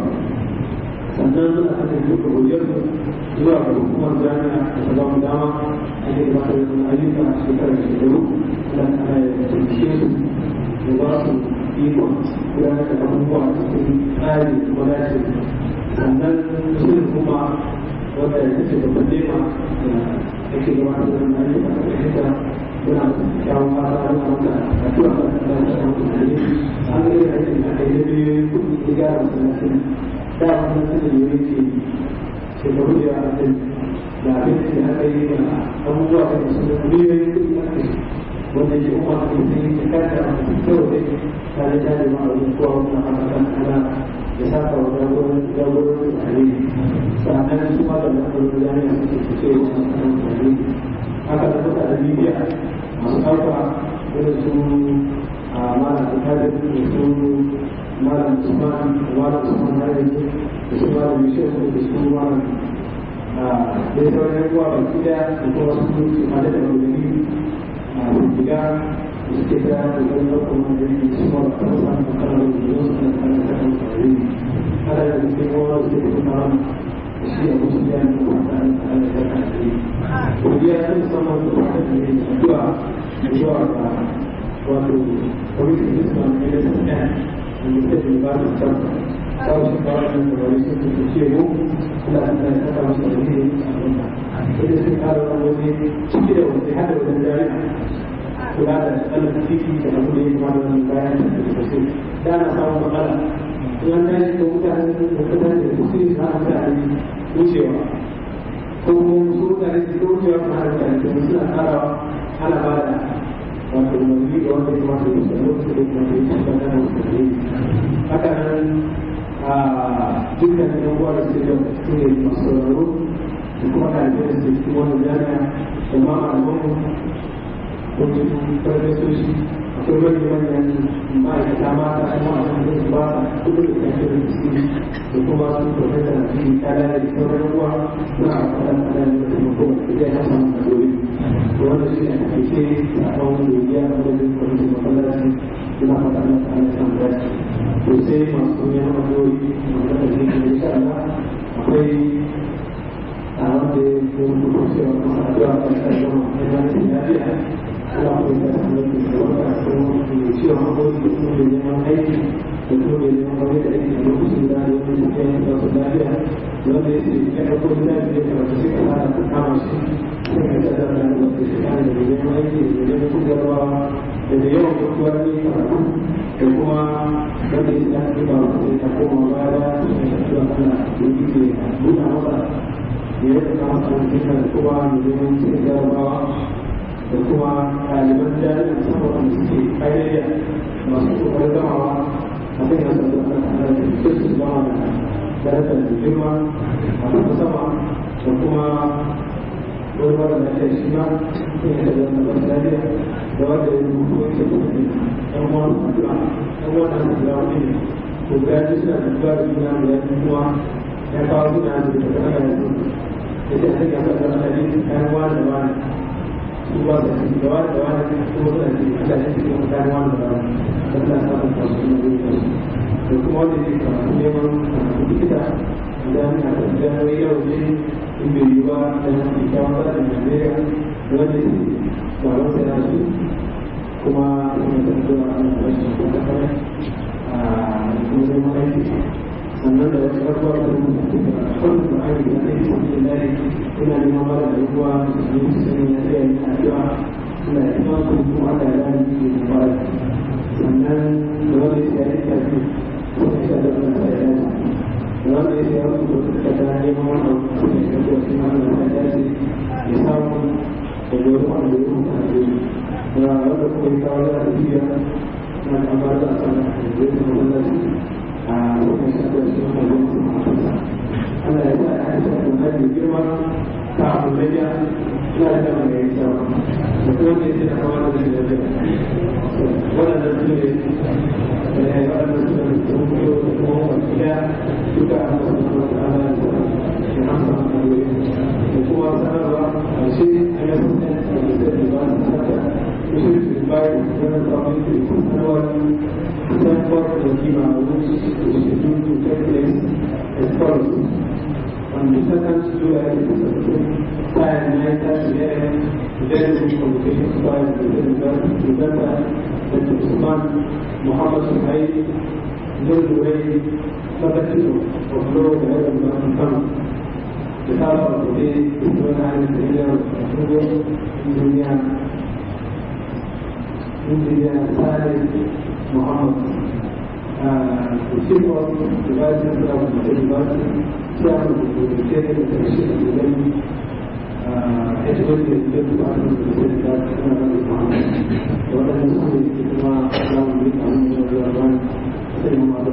sannan suna hada duka hujjar zuwa ga hukumar jami'a da ta bamu dama ake da mata da ayyuka a shekarar shekaru Allah ta ya tuke su da ba su ikon gudanar da abubuwa cikin tsari kuma dace sannan sun kuma wanda ya ce babban nema da ake gabatar da ayyuka a cikin suna kyawun fata ana maka a tura ka da ta samu tunani an ga yadda ake da kai da biyoyin kuɗi ya gyara masallacin da wannan sanin yoyi ce shekaru da yawa ɗin da abin da aka yi da abubuwa da masu da biyoyin kuɗi aka yi wanda ke kuma a cikin sun yi kanta a cikin kyau da tare da da ma'a wajen kowa wannan haka kan ana ya saka wa jagoran jagoran tare sannan su ma da lafiyar jami'a suke fice wannan kan tare haka da suka da bibiya masu ɗauka irin su a malam alkalin da su malam usman da malam usman hari da su malam yusuf da su malam da ya sauran yawa ba gida da kuma su su ma da ɗaukaki a gida da suke da da zan ɗauka wani da su ma da kan samun kanar da yau su kan kanar da kan tsari kada da suke kowa da suke kuma shi a musu ya ne kuma ta ne ta ne ta kan tsari godiya ta musamman da wata da ne zuwa zuwa ga wato kwamitin islam ne da ta ɗaya da ta ce ba ta can kawo shi kawo shi da wani sun tuka ce mu kula da ta ta kawo shi da wani a wanda sai sun kara wani ciki da wani hada wani jami'a kula da tsanin titi da abu da ya kama da wani bayan da ta sosai da na samun matsala in an tashi da mutane da mutane da su ne za a mutane wucewa ko kuma su mutane su wucewa su hana mutane da suna karawa ana ba da wato umarni ga wanda ya kamata ya samu su da kuma ya ci gaba da wasu haka nan a dukkan yan uwa da suke da su ne masu sauraro da kuma ɗalibai da suke cikin wannan jami'a da ma malamanmu wajen farfesoshi akwai wani manyan ma'aikata mata kuma a kan su ba sa kudu da kashe da su da kuma su profesa na cikin kada da sauran ruwa na a kada kada da taimako da zai hasa mu da dole to wanda shi ne a kake a kan wani doriya a wajen kwamitin masallaci ina fata na ta ana samun dace to sai masu neman addu'o'i wanda da zai yi insha Allah akwai a wanda ya rubuta cewa masu addu'a kan kan zama yana cikin lafiya Allah ya sa mu da wanda ko da cewa ko da kuma neman aiki da kuma mai neman wani da ake da lokacin da ya wani da ya ba su lafiya wanda ya ce ya ɗauko da ya ce karatu sai ka fara ka kama shi sai ka tsada da wanda shi kana da neman aiki da neman kudarwa da da yawan kutuwar ne karatu da kuma wanda ya ce ya ce ba sai ka koma baya da shi ne ka tura kana da yake nuna masa ya yi kama sanarwa da kuma neman cikin jarabawa da kuma ɗaliban jami'in saboda da suke ƙayyayya masu ƙoƙarin gamawa a kan yasa da ana tare da su su zama da darajar da girma a kuma sama da kuma wani mara lafiya shi ma sun yi da wani mara lafiya da wanda ya rubuta wani da kuma ɗan wani addu'a ɗan wani addu'a da wani ne to ga yaji suna da duba da juna da yaji kuma ya kawo suna da daga ana yanzu da ta hanyar da ana yi kayan wani da wani duba da da wani da wani kuma suna da Allah ya ce kuma kayan wani da wani don na samun kwasu na zai kwasu da kuma wanda zai karatu neman karatu likita idan a kan jami'ai yau ne in bai yi ba da na fi kyawun tsarin Najeriya da wanda ke ba wasu yana su kuma suna da zuwa ana rashin kuma kare a kuma neman aiki sannan da wasu abubuwa da kuma da kwallon da ake da ake cikin da ina neman mara da ruwa da su yi su ya tsaye ni addu'a ina da kuma kuma kuma Allah ya gani ke da fara sannan da wanda ya yi tafi kuma ya da wannan sai ya dace da wanda ya yi wasu da ta neman wannan kuma ya da wasu ma da ya dace ya samu da dole wanda ya rubuta a jini da wanda kuma ya kawo da tafiya na kamar da sana da zai kuma wallaci a wannan shaɗar shi ma da wasu ma'aikata ana yi sa a yi sa da girma ta abu da ya ina da kama mai kyau da kuma ne sai da kama da shi da zai waɗanda su ne da ya yi waɗanda su ne da kuma yau da kuma wani ya duka a masu kuma da ana da shi na sa da wuri da kuma sanarwa a shi a yi sun ne da da zai ba su sata shi su bayi wani tsawon da su sanarwa sanarwa da kima wani shi da shi dutu ta place as follows on the second July 2017, time 9:30 a.m., together with communication by the President Dr. Usman Muhammad Suhaib, Nur Duway, Secretary of Law and Development Fund. The title of the day is when I am the leader of Google, Engineer, Engineer Saleh Muhammad. Uh, the chief of the Vice Chancellor of the University, Chairman of the Chairman of the Commission of the Learning, uh, educated the Department of the State of the Muhammad. What I am saying is that Allah will be on the Quran, saying Muhammad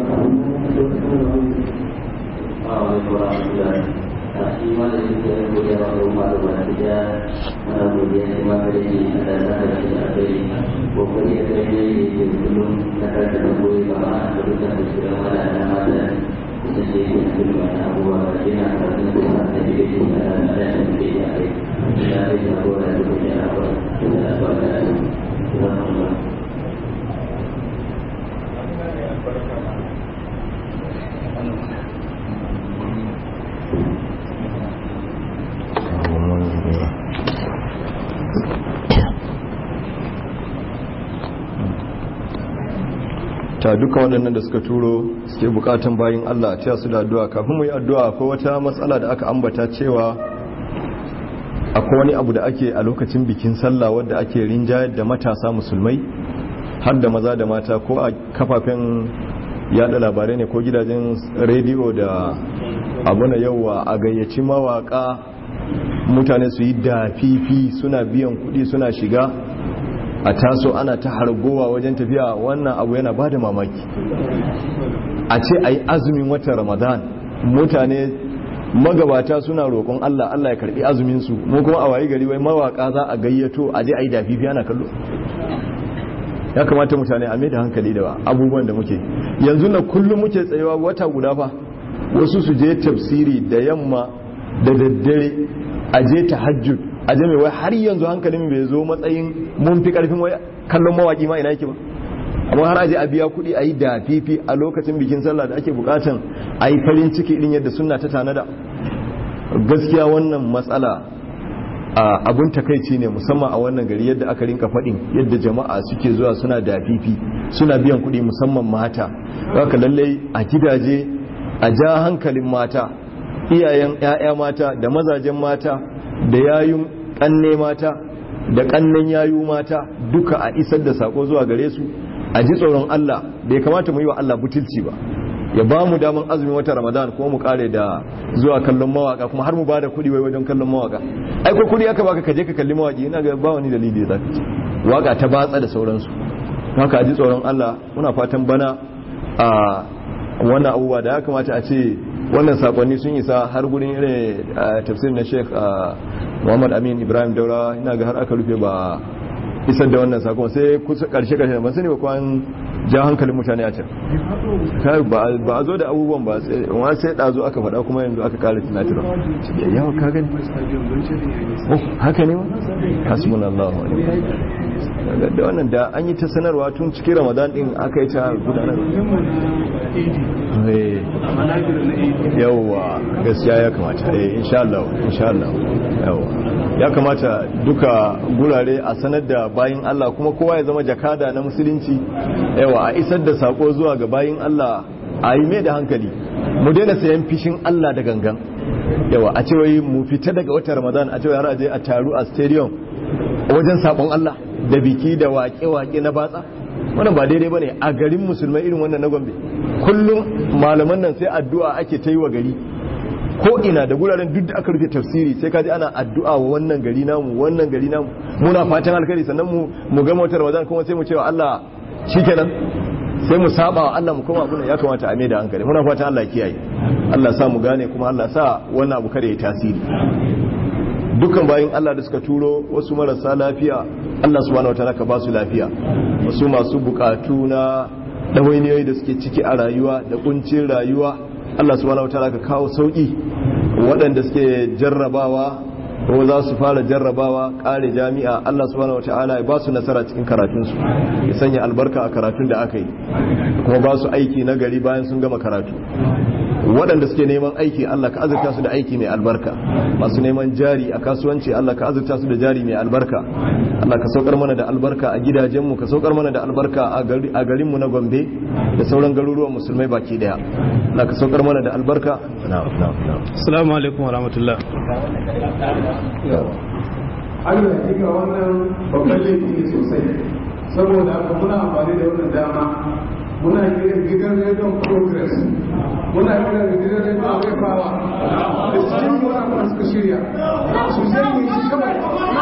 Saksi mana juga kemudian rumah rumah saja kemudian semua kerja adalah kerja dari pokoknya kerja itu belum nak terlalu lama belum tak sudah mana nama dan sesuatu yang belum ada buat dia nak kerja besar jadi dia ada ada yang dia ada dia ada yang boleh bekerja apa kita ada ada Alhamdulillah ta duka waɗannan da suka turo suke bukatan bayin Allah a taya su da addu'a kafin mu yi addu'a akwai wata matsala da aka ambata cewa akwai wani abu da ake a lokacin bikin sallah wadda ake rinjayar da matasa musulmai har da maza da mata ko a kafafen yada labarai ne ko gidajen rediyo da abu na yauwa a gayyaci mawaka mutane su yi dafifi suna biyan kuɗi suna shiga a taso ana ta hargowa wajen tafiya wannan abu yana ba da mamaki a ce a yi azumin watan ramadan mutane magabata suna roƙon allah allah ya karɓi azuminsu mu kuma a wayi gari wai mawaka za a gayyato a je a yi dafifi ana kallo ya kamata mutane a mai da hankali da abubuwan da muke yanzu na kullum muke tsayewa wata guda fa wasu su je tafsiri da yamma da daddare a je tahajjud a je mai wai har yanzu hankalin bai zo matsayin mun fi karfin wai kallon mawaki ma ina yake ba amma har aje a biya kuɗi a yi da fifi a lokacin bikin sallah da ake bukatan a yi farin ciki din yadda sunna ta tanada gaskiya wannan matsala abun takaici ne musamman a wannan gari yadda aka rinka faɗin yadda jama'a suke zuwa suna da fifi suna biyan kuɗi musamman mata haka lallai a gidaje a ja hankalin mata iyayen 'ya'ya mata da mazajen mata da yayun ƙanne mata da ƙannen yayu mata duka a isar da sako zuwa gare su a ji tsoron Allah da ya kamata mu yi wa Allah butulci ba ya ba mu daman azumin wata ramadan kuma mu kare da zuwa kallon mawaka kuma har mu ba da kuɗi wai wajen kallon mawaka ai ko kuɗi aka baka kaje ka kalli mawaki ina ga ba wani dalili da zaka ce waka ta batsa da sauransu haka a ji tsoron Allah muna fatan bana a wannan abubuwa da ya kamata a ce wannan sakonni sun isa har gurin irin tafsir na sheikh muhammad amin ibrahim daura ina ga har aka rufe ba isar da wannan sakon sai kusa karshe karshe ban sani ba kwan ja hankalin mutane a can ba a zo da abubuwan ba wani sai ɗazo aka faɗa kuma yanzu aka ƙara tunatarwa yawa ka gani oh haka ne ma hasbun Allah da wannan da an yi ta sanarwa tun cikin ramadan din aka yi ta gudanar yawa gaskiya ya kamata eh insha Allah insha Allah yawa ya kamata duka gurare a sanar da bayin Allah kuma kowa ya zama jakada na musulunci yawa a isar da sako zuwa ga bayin Allah a yi mai da hankali mu daina sayan fishin Allah da gangan yawa a cewa mu fita daga wata ramadan a cewa har aje a taru a stadium wajen sabon Allah da biki da waƙe-waƙe na batsa wannan ba daidai bane a garin musulmai irin wannan na Gombe kullum malaman nan sai addu'a ake ta yi wa gari ko ina da guraren duk da aka rufe tafsiri sai kaji ana addu'a wa wannan gari namu wannan gari namu muna fatan alkhairi sannan mu mu ga motar Ramadan kuma sai mu ce wa Allah shikenan sai mu saba wa Allah mu koma abun ya kamata a mai da hankali muna fatan Allah kiyaye Allah sa mu gane kuma Allah sa wannan abu kare ya tasiri dukkan bayin Allah da suka turo wasu marasa lafiya Allah subhanahu wataala ka ba su lafiya wasu masu bukatu na dawainiyoyi da suke ciki a rayuwa da kuncin rayuwa Allah subhanahu wataala ka kawo sauki waɗanda suke jarrabawa ko za su fara jarrabawa ƙare jami'a Allah subhanahu wataala ya ba su nasara cikin karatunsu ya sanya albarka a karatun da aka yi kuma ba su aiki na gari bayan sun gama karatu waɗanda suke neman aiki Allah ka azurta su da aiki mai albarka masu neman jari a kasuwanci Allah ka azurta su da jari mai albarka Allah ka saukar mana da albarka a gidajenmu ka saukar mana da albarka a garinmu na Gombe da sauran garuruwan musulmai baki daya Allah ka saukar mana da albarka assalamu alaikum wa rahmatullah Allah ya kika wannan babban laifi ne sosai saboda haka muna amfani da wannan dama muna kiran gidan rediyon progress muna kiran gidan rediyon refawa da cikin wani abu suka shirya su zai shi kawai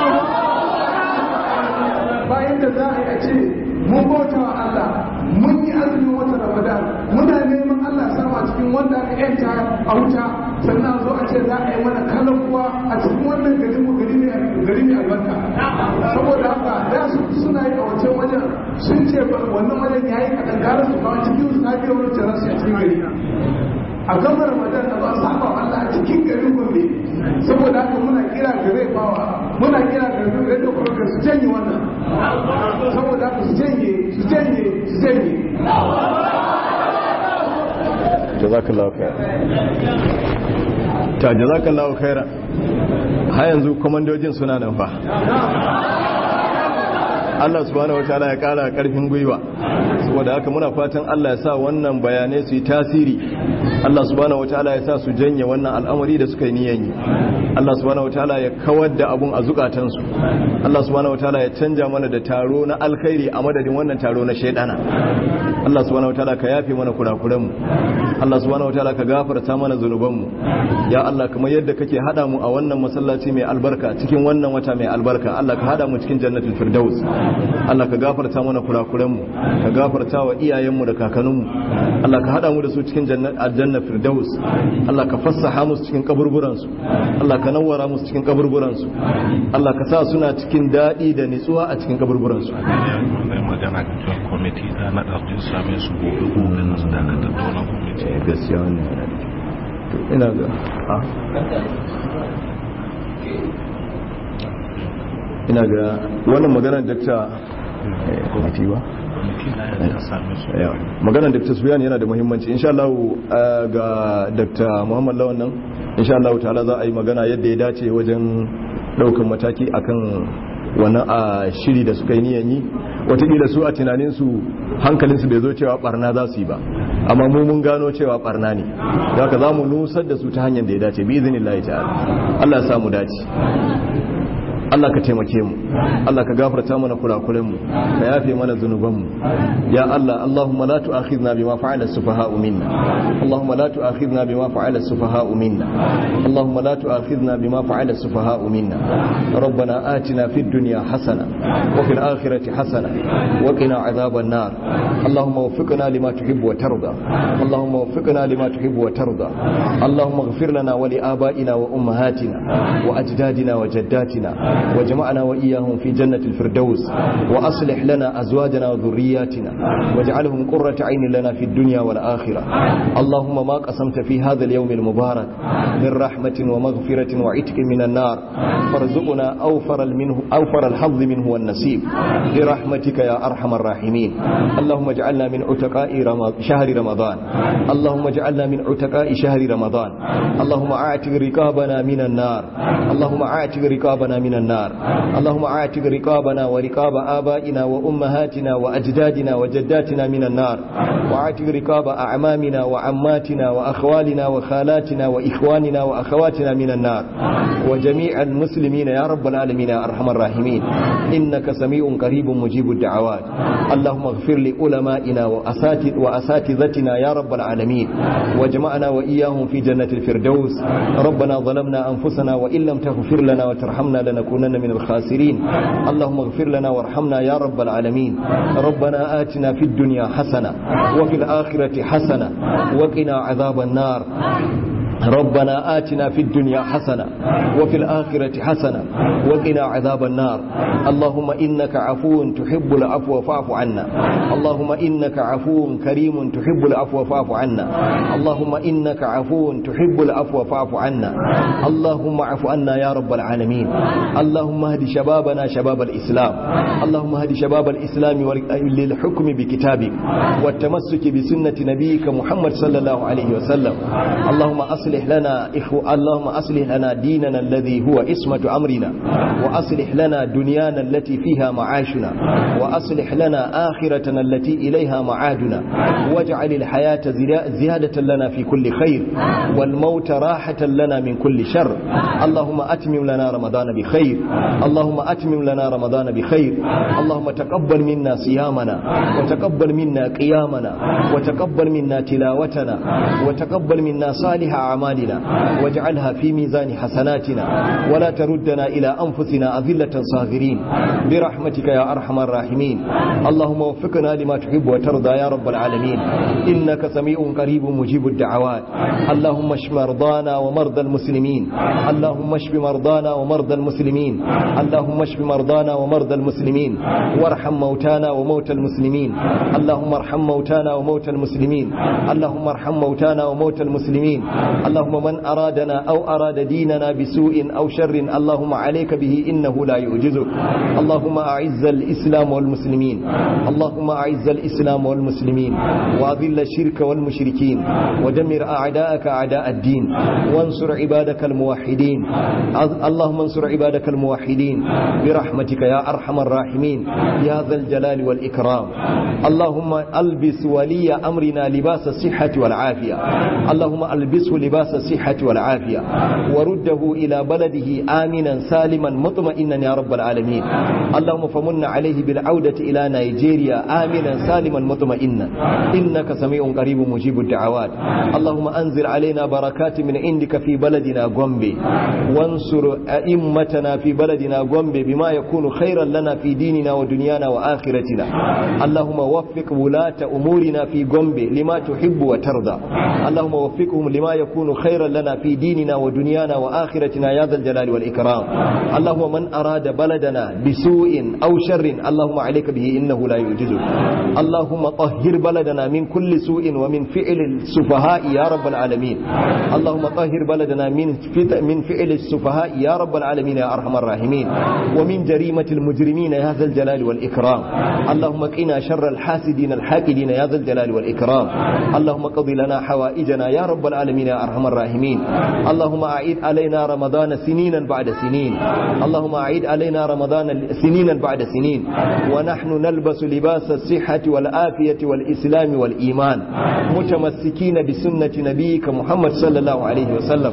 bayan da za a yi a ce mun bauta wa Allah mun yi azumin wata ramadan muna neman Allah sama cikin wanda aka yanta a wuta sannan zo a ce za a yi mana kalan kuwa a cikin wannan gari mu gari ne gari ne albarka saboda haka da su suna yi a wancan wajen sun ce wannan wajen yayi kadan gara su kawo cikin su sabi wani jarar su a cikin gari a gama ramadan da ba a saba wa Allah a cikin garin gombe saboda haka muna kira ga rai bawa muna kira ga radio program su janye wannan saboda haka su janye su janye su janye jazakallahu khair ta jazakallahu khaira har yanzu komandojin suna nan fa Allah subhanahu wataala ya kara karfin gwiwa saboda haka muna fatan Allah ya sa wannan bayanai su yi tasiri Allah subhanahu wataala ya sa su janye wannan al'amari da suka yi niyan yi Allah subhanahu wataala ya kawar da abun a zukatansu Allah subhanahu wataala ya canja mana da taro na alkhairi a madadin wannan taro na shaidana Allah subhanahu wataala ka yafe mana kurakuran mu Allah subhanahu wataala ka gafarta mana zunuban mu ya Allah kamar yadda kake hada mu a wannan masallaci mai albarka cikin wannan wata mai albarka Allah ka hada mu cikin jannatul firdaus Allah ka gafarta mana kurakuranmu ka gafarta wa iyayenmu da kakanninmu Allah ka hada mu da su cikin aljanna firdaus Allah ka fassaha musu cikin kaburburansu Allah ka nawwara musu cikin kaburburansu Allah ka sa suna cikin daɗi da nitsuwa a cikin kaburburansu magana ga kwamiti da na ɗarfin same su gobe gobe na su daga tattauna kwamiti gaskiya wannan yana da to ina ga a ina ga wannan maganar dakta kwamiti ba maganar dakta suyan yana da muhimmanci insha Allah ga dakta muhammad lawan nan insha Allah ta'ala za a yi magana yadda ya dace wajen daukan mataki akan wani a shiri da suka yi niyan yi watakila su a tunaninsu hankalinsu bai zo cewa barna za su yi ba amma mu mun gano cewa barna ne da haka za mu nusar da su ta hanyar da ya dace bi izinin Allah ta'ala Allah ya samu dace Allah ka taimake mu Allah ka gafarta mana kurakuren mu ka yafe mana zunuban mu ya Allah Allahumma la tu'akhidna bima fa'ala as-sufaha'u minna Allahumma la tu'akhidna bima fa'ala as-sufaha'u minna Allahumma la tu'akhidna bima fa'ala as-sufaha'u minna ربنا آتنا في الدنيا حسنة وفي الآخرة حسنة وقنا عذاب النار اللهم وفقنا لما تحب وترضى اللهم وفقنا لما تحب وترضى اللهم اغفر لنا ولآبائنا وأمهاتنا وأجدادنا وجداتنا وجمعنا وإياهم في جنة الفردوس وأصلح لنا أزواجنا وذرياتنا واجعلهم قرة عين لنا في الدنيا والآخرة اللهم ما قسمت في هذا اليوم المبارك من رحمة ومغفرة وعتق من النار فارزقنا أوفر, منه أوفر الحظ منه والنسيب برحمتك يا أرحم الراحمين اللهم اجعلنا من عتقاء شهر رمضان اللهم اجعلنا من عتقاء شهر رمضان اللهم اعتق رقابنا من النار اللهم اعتق رقابنا من النار اللهم اعتق رقابنا ورقاب آبائنا وأمهاتنا وأجدادنا وجداتنا من النار واعتق رقاب أعمامنا وعماتنا وأخوالنا وخالاتنا وإخواننا وأخواتنا من النار وجميع المسلمين يا رب العالمين يا أرحم الراحمين إنك سميع قريب مجيب الدعوات اللهم اغفر لعلمائنا وأساتذتنا يا رب العالمين واجمعنا وإياهم في جنة الفردوس ربنا ظلمنا أنفسنا وإن لم تغفر لنا وترحمنا لنكونن من الخاسرين اللهم اغفر لنا وارحمنا يا رب العالمين ربنا آتنا في الدنيا حسنة وفي الآخرة حسنة وقنا عذاب النار ربنا آتنا في الدنيا حسنة وفي الآخرة حسنة وقنا عذاب النار اللهم إنك عفو تحب العفو فاعف عنا اللهم إنك عفو كريم تحب العفو فاعف عنا اللهم إنك عفو تحب العفو فاعف عنا اللهم اعف عنا يا رب العالمين اللهم اهد شبابنا شباب الإسلام اللهم اهد شباب الإسلام للحكم بكتابك والتمسك بسنة نبيك محمد صلى الله عليه وسلم اللهم أصلح لنا إخو اللهم أصلح لنا ديننا الذي هو اسمة أمرنا وأصلح لنا دنيانا التي فيها معاشنا وأصلح لنا آخرتنا التي إليها معادنا واجعل الحياة زيادة لنا في كل خير والموت راحة لنا من كل شر اللهم أتمم لنا رمضان بخير اللهم أتمم لنا رمضان بخير اللهم تقبل منا صيامنا وتقبل منا قيامنا وتقبل منا تلاوتنا وتقبل منا صالح أعمالنا واجعلها في ميزان حسناتنا ولا تردنا إلى أنفسنا أذلة صاغرين برحمتك يا أرحم الراحمين اللهم وفقنا لما تحب وترضى يا رب العالمين إنك سميع قريب مجيب الدعوات اللهم اشف مرضانا ومرضى المسلمين اللهم اشف مرضانا ومرضى المسلمين اللهم اشف مرضانا ومرضى المسلمين وارحم موتانا وموتى المسلمين اللهم ارحم موتانا وموتى المسلمين اللهم ارحم موتانا وموتى المسلمين اللهم من أرادنا أو أراد ديننا بسوء أو شر اللهم عليك به إنه لا يعجزك اللهم أعز الإسلام والمسلمين اللهم أعز الإسلام والمسلمين وأذل الشرك والمشركين ودمر أعداءك أعداء الدين وانصر عبادك الموحدين اللهم انصر عبادك الموحدين برحمتك يا أرحم الراحمين يا ذا الجلال والإكرام اللهم ألبس ولي أمرنا لباس الصحة والعافية اللهم ألبسه لباس الصحة والعافية ورده إلى بلده آمنا سالما مطمئنا يا رب العالمين اللهم فمن عليه بالعودة إلى نيجيريا آمنا سالما مطمئنا إنك سميع قريب مجيب الدعوات اللهم أنزل علينا بركات من عندك في بلدنا غومبي وانصر أئمتنا في بلدنا غومبي بما يكون خيرا لنا في ديننا ودنيانا وآخرتنا اللهم وفق ولاة أمورنا في غومبي لما تحب وترضى اللهم وفقهم لما يكون خيرا لنا في ديننا ودنيانا وآخرتنا يا ذا الجلال والإكرام اللهم من أراد بلدنا بسوء أو شر اللهم عليك به إنه لا يعجزك اللهم طهر بلدنا من كل سوء ومن فعل السفهاء يا رب العالمين اللهم طهر بلدنا من من فعل السفهاء يا رب العالمين يا أرحم الراحمين ومن جريمة المجرمين يا ذا الجلال والإكرام اللهم قنا شر الحاسدين الحاقدين يا ذا الجلال والإكرام اللهم قضي لنا حوائجنا يا رب العالمين يا أرحم أرحم الراحمين اللهم أعيد علينا رمضان سنينا بعد سنين اللهم أعيد علينا رمضان سنينا بعد سنين ونحن نلبس لباس الصحة والآفية والإسلام والإيمان متمسكين بسنة نبيك محمد صلى الله عليه وسلم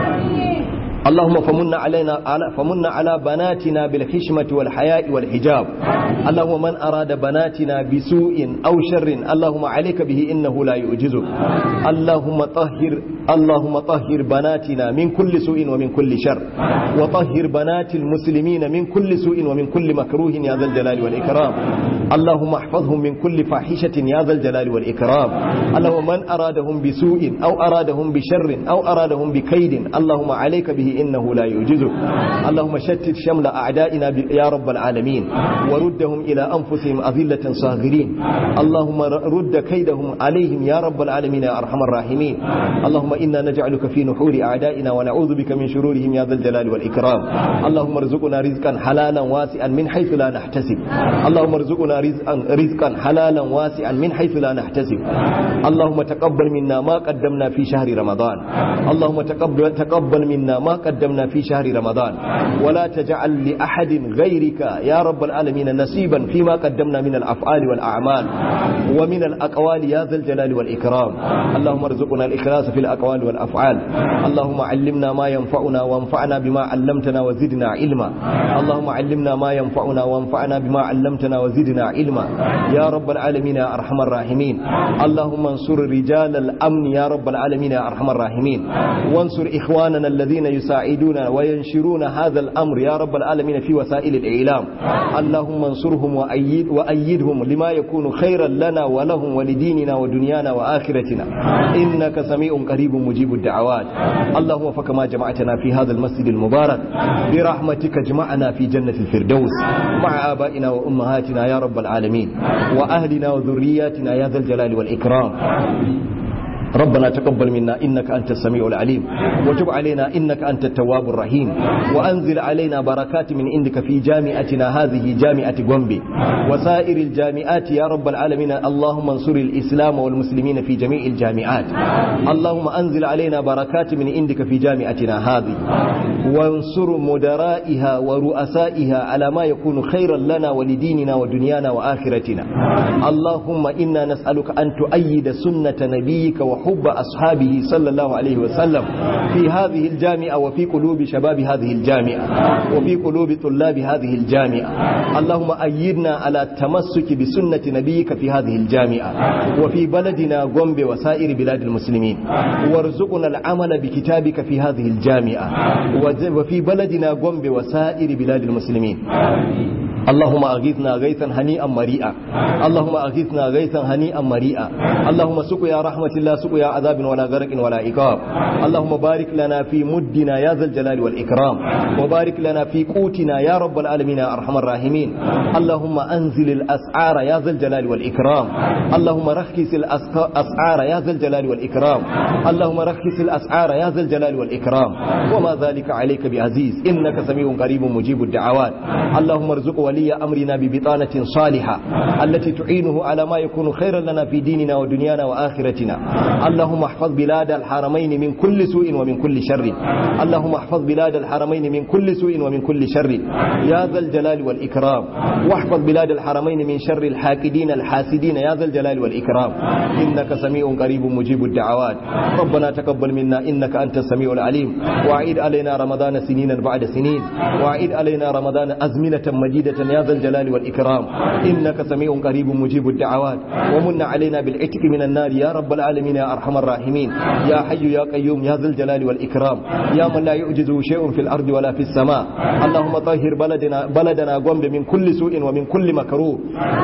اللهم فمن علينا على فمن على بناتنا بالحشمة والحياء والحجاب اللهم من أراد بناتنا بسوء أو شر اللهم عليك به إنه لا يعجزك اللهم طهر اللهم طهر بناتنا من كل سوء ومن كل شر وطهر بنات المسلمين من كل سوء ومن كل مكروه يا ذا الجلال والإكرام اللهم احفظهم من كل فاحشة يا ذا الجلال والإكرام اللهم من أرادهم بسوء أو أرادهم بشر أو أرادهم بكيد اللهم عليك به إنه لا يعجزك اللهم شتت شمل أعدائنا يا رب العالمين وردهم إلى أنفسهم أذلة صاغرين اللهم رد كيدهم عليهم يا رب العالمين يا أرحم الراحمين اللهم إنا نجعلك في نحور أعدائنا ونعوذ بك من شرورهم يا ذا الجلال والإكرام اللهم ارزقنا رزقا حلالا واسعا من حيث لا نحتسب اللهم ارزقنا رزقا, رزقا حلالا واسعا من حيث لا نحتسب اللهم تقبل منا ما قدمنا في شهر رمضان اللهم تقبل, تقبل منا ما قدمنا في شهر رمضان ولا تجعل لأحد غيرك يا رب العالمين نصيبا فيما قدمنا من الأفعال والأعمال ومن الأقوال يا ذا الجلال والإكرام اللهم ارزقنا الإخلاص في الأقوال والأفعال اللهم علمنا ما ينفعنا وانفعنا بما علمتنا وزدنا علما اللهم علمنا ما ينفعنا وانفعنا بما علمتنا وزدنا علما يا رب العالمين يا أرحم الراحمين اللهم انصر رجال الأمن يا رب العالمين يا أرحم الراحمين وانصر إخواننا الذين يساعدون وينشرون هذا الأمر يا رب العالمين في وسائل الإعلام اللهم انصرهم وأيد وأيدهم لما يكون خيرا لنا ولهم ولديننا ودنيانا وآخرتنا إنك سميع قريب مجيب الدعوات اللهم فكما جمعتنا في هذا المسجد المبارك برحمتك اجمعنا في جنة الفردوس مع آبائنا وأمهاتنا يا رب العالمين وأهلنا وذرياتنا يا ذا الجلال والإكرام ربنا تقبل منا إنك أنت السميع العليم وتب علينا إنك أنت التواب الرحيم وأنزل علينا بركات من عندك في جامعتنا هذه جامعة غومبي وسائر الجامعات يا رب العالمين اللهم انصر الإسلام والمسلمين في جميع الجامعات اللهم أنزل علينا بركات من عندك في جامعتنا هذه وانصر مدرائها ورؤسائها على ما يكون خيرا لنا ولديننا ودنيانا وآخرتنا اللهم إنا نسألك أن تؤيد سنة نبيك وحب أصحابه صلى الله عليه وسلم في هذه الجامعة وفي قلوب شباب هذه الجامعة وفي قلوب طلاب هذه الجامعة اللهم أيدنا على التمسك بسنة نبيك في هذه الجامعة وفي بلدنا غومبي وسائر بلاد المسلمين وارزقنا العمل بكتابك في هذه الجامعة وفي بلدنا غومبي وسائر بلاد المسلمين اللهم أغيثنا غيثا هنيئا مريئا اللهم أغيثنا غيثا هنيئا مريئا اللهم سقيا رحمة الله سقيا عذاب ولا غرق ولا عقاب اللهم بارك لنا في مدنا يا ذا الجلال والإكرام وبارك لنا في قوتنا يا رب العالمين يا أرحم الراحمين اللهم أنزل الأسعار يا ذا الجلال والإكرام اللهم رخص الأسعار يا ذا الجلال والإكرام اللهم رخص الأسعار يا ذا الجلال والإكرام وما ذلك عليك بعزيز إنك سميع قريب مجيب الدعوات اللهم ارزق ولي أمرنا ببطانة صالحة التي تعينه على ما يكون خيرا لنا في ديننا ودنيانا وآخرتنا اللهم احفظ بلاد الحرمين من كل سوء ومن كل شر اللهم احفظ بلاد الحرمين من كل سوء ومن كل شر يا ذا الجلال والإكرام واحفظ بلاد الحرمين من شر الحاكدين الحاسدين يا ذا الجلال والإكرام إنك سميع قريب مجيب الدعوات ربنا تقبل منا إنك أنت السميع العليم وأعيد علينا رمضان سنينا بعد سنين وأعيد علينا رمضان أزمنة مديدة يا ذا الجلال والإكرام إنك سميع قريب مجيب الدعوات ومن علينا بالعتق من النار يا رب العالمين يا أرحم الراحمين يا حي يا قيوم يا ذا الجلال والإكرام يا من لا يعجزه شيء في الأرض ولا في السماء اللهم طهر بلدنا بلدنا قوم من كل سوء ومن كل مكروه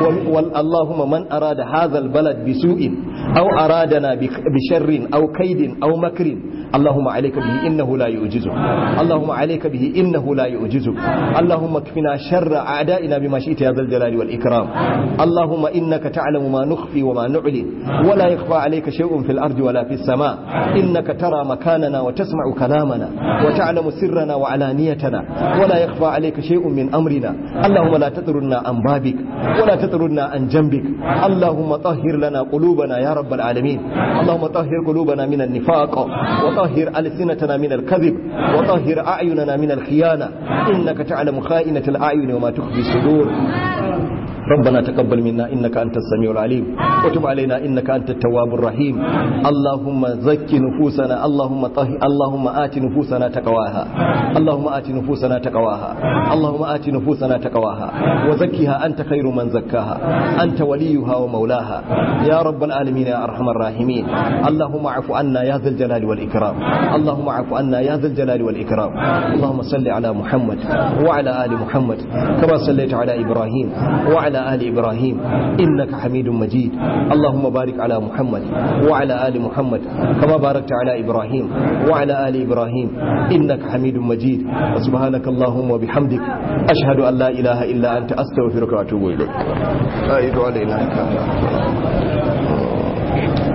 اللهم من أراد هذا البلد بسوء أو أرادنا بشر أو كيد أو مكر اللهم عليك به إنه لا يعجزك اللهم عليك به إنه لا يعجزك اللهم اكفنا شر أعدائنا بما شئت يا ذا الجلال والإكرام اللهم إنك تعلم ما نخفي وما نعلن ولا يخفى عليك شيء في الأرض ولا في السماء إنك ترى مكاننا وتسمع كلامنا وتعلم سرنا وعلانيتنا ولا يخفى عليك شيء من أمرنا اللهم لا تطرنا عن بابك ولا تطرنا عن جنبك اللهم طهر لنا قلوبنا يا يا رب العالمين اللهم طهر قلوبنا من النفاق وطهر ألسنتنا من الكذب وطهر أعيننا من الخيانة إنك تعلم خائنة الأعين وما تخفي الصدور ربنا تقبل منا إنك أنت السميع العليم وتب علينا إنك أنت التواب الرحيم اللهم زك نفوسنا اللهم طهر اللهم آت نفوسنا تقواها اللهم آت نفوسنا تقواها اللهم آت نفوسنا تقواها وزكها أنت خير من زكاها أنت وليها ومولاها يا رب العالمين يا أرحم الراحمين اللهم اعف عنا يا ذا الجلال والإكرام اللهم اعف عنا يا ذا الجلال والإكرام اللهم صل على محمد وعلى آل محمد كما صليت على إبراهيم وعلى آل إبراهيم إنك حميد مجيد اللهم بارك على محمد وعلى آل محمد كما باركت على إبراهيم وعلى آل إبراهيم إنك حميد مجيد وسبحانك اللهم وبحمدك أشهد أن لا إله إلا أنت أستغفرك وأتوب إليك لا إله إلا أنت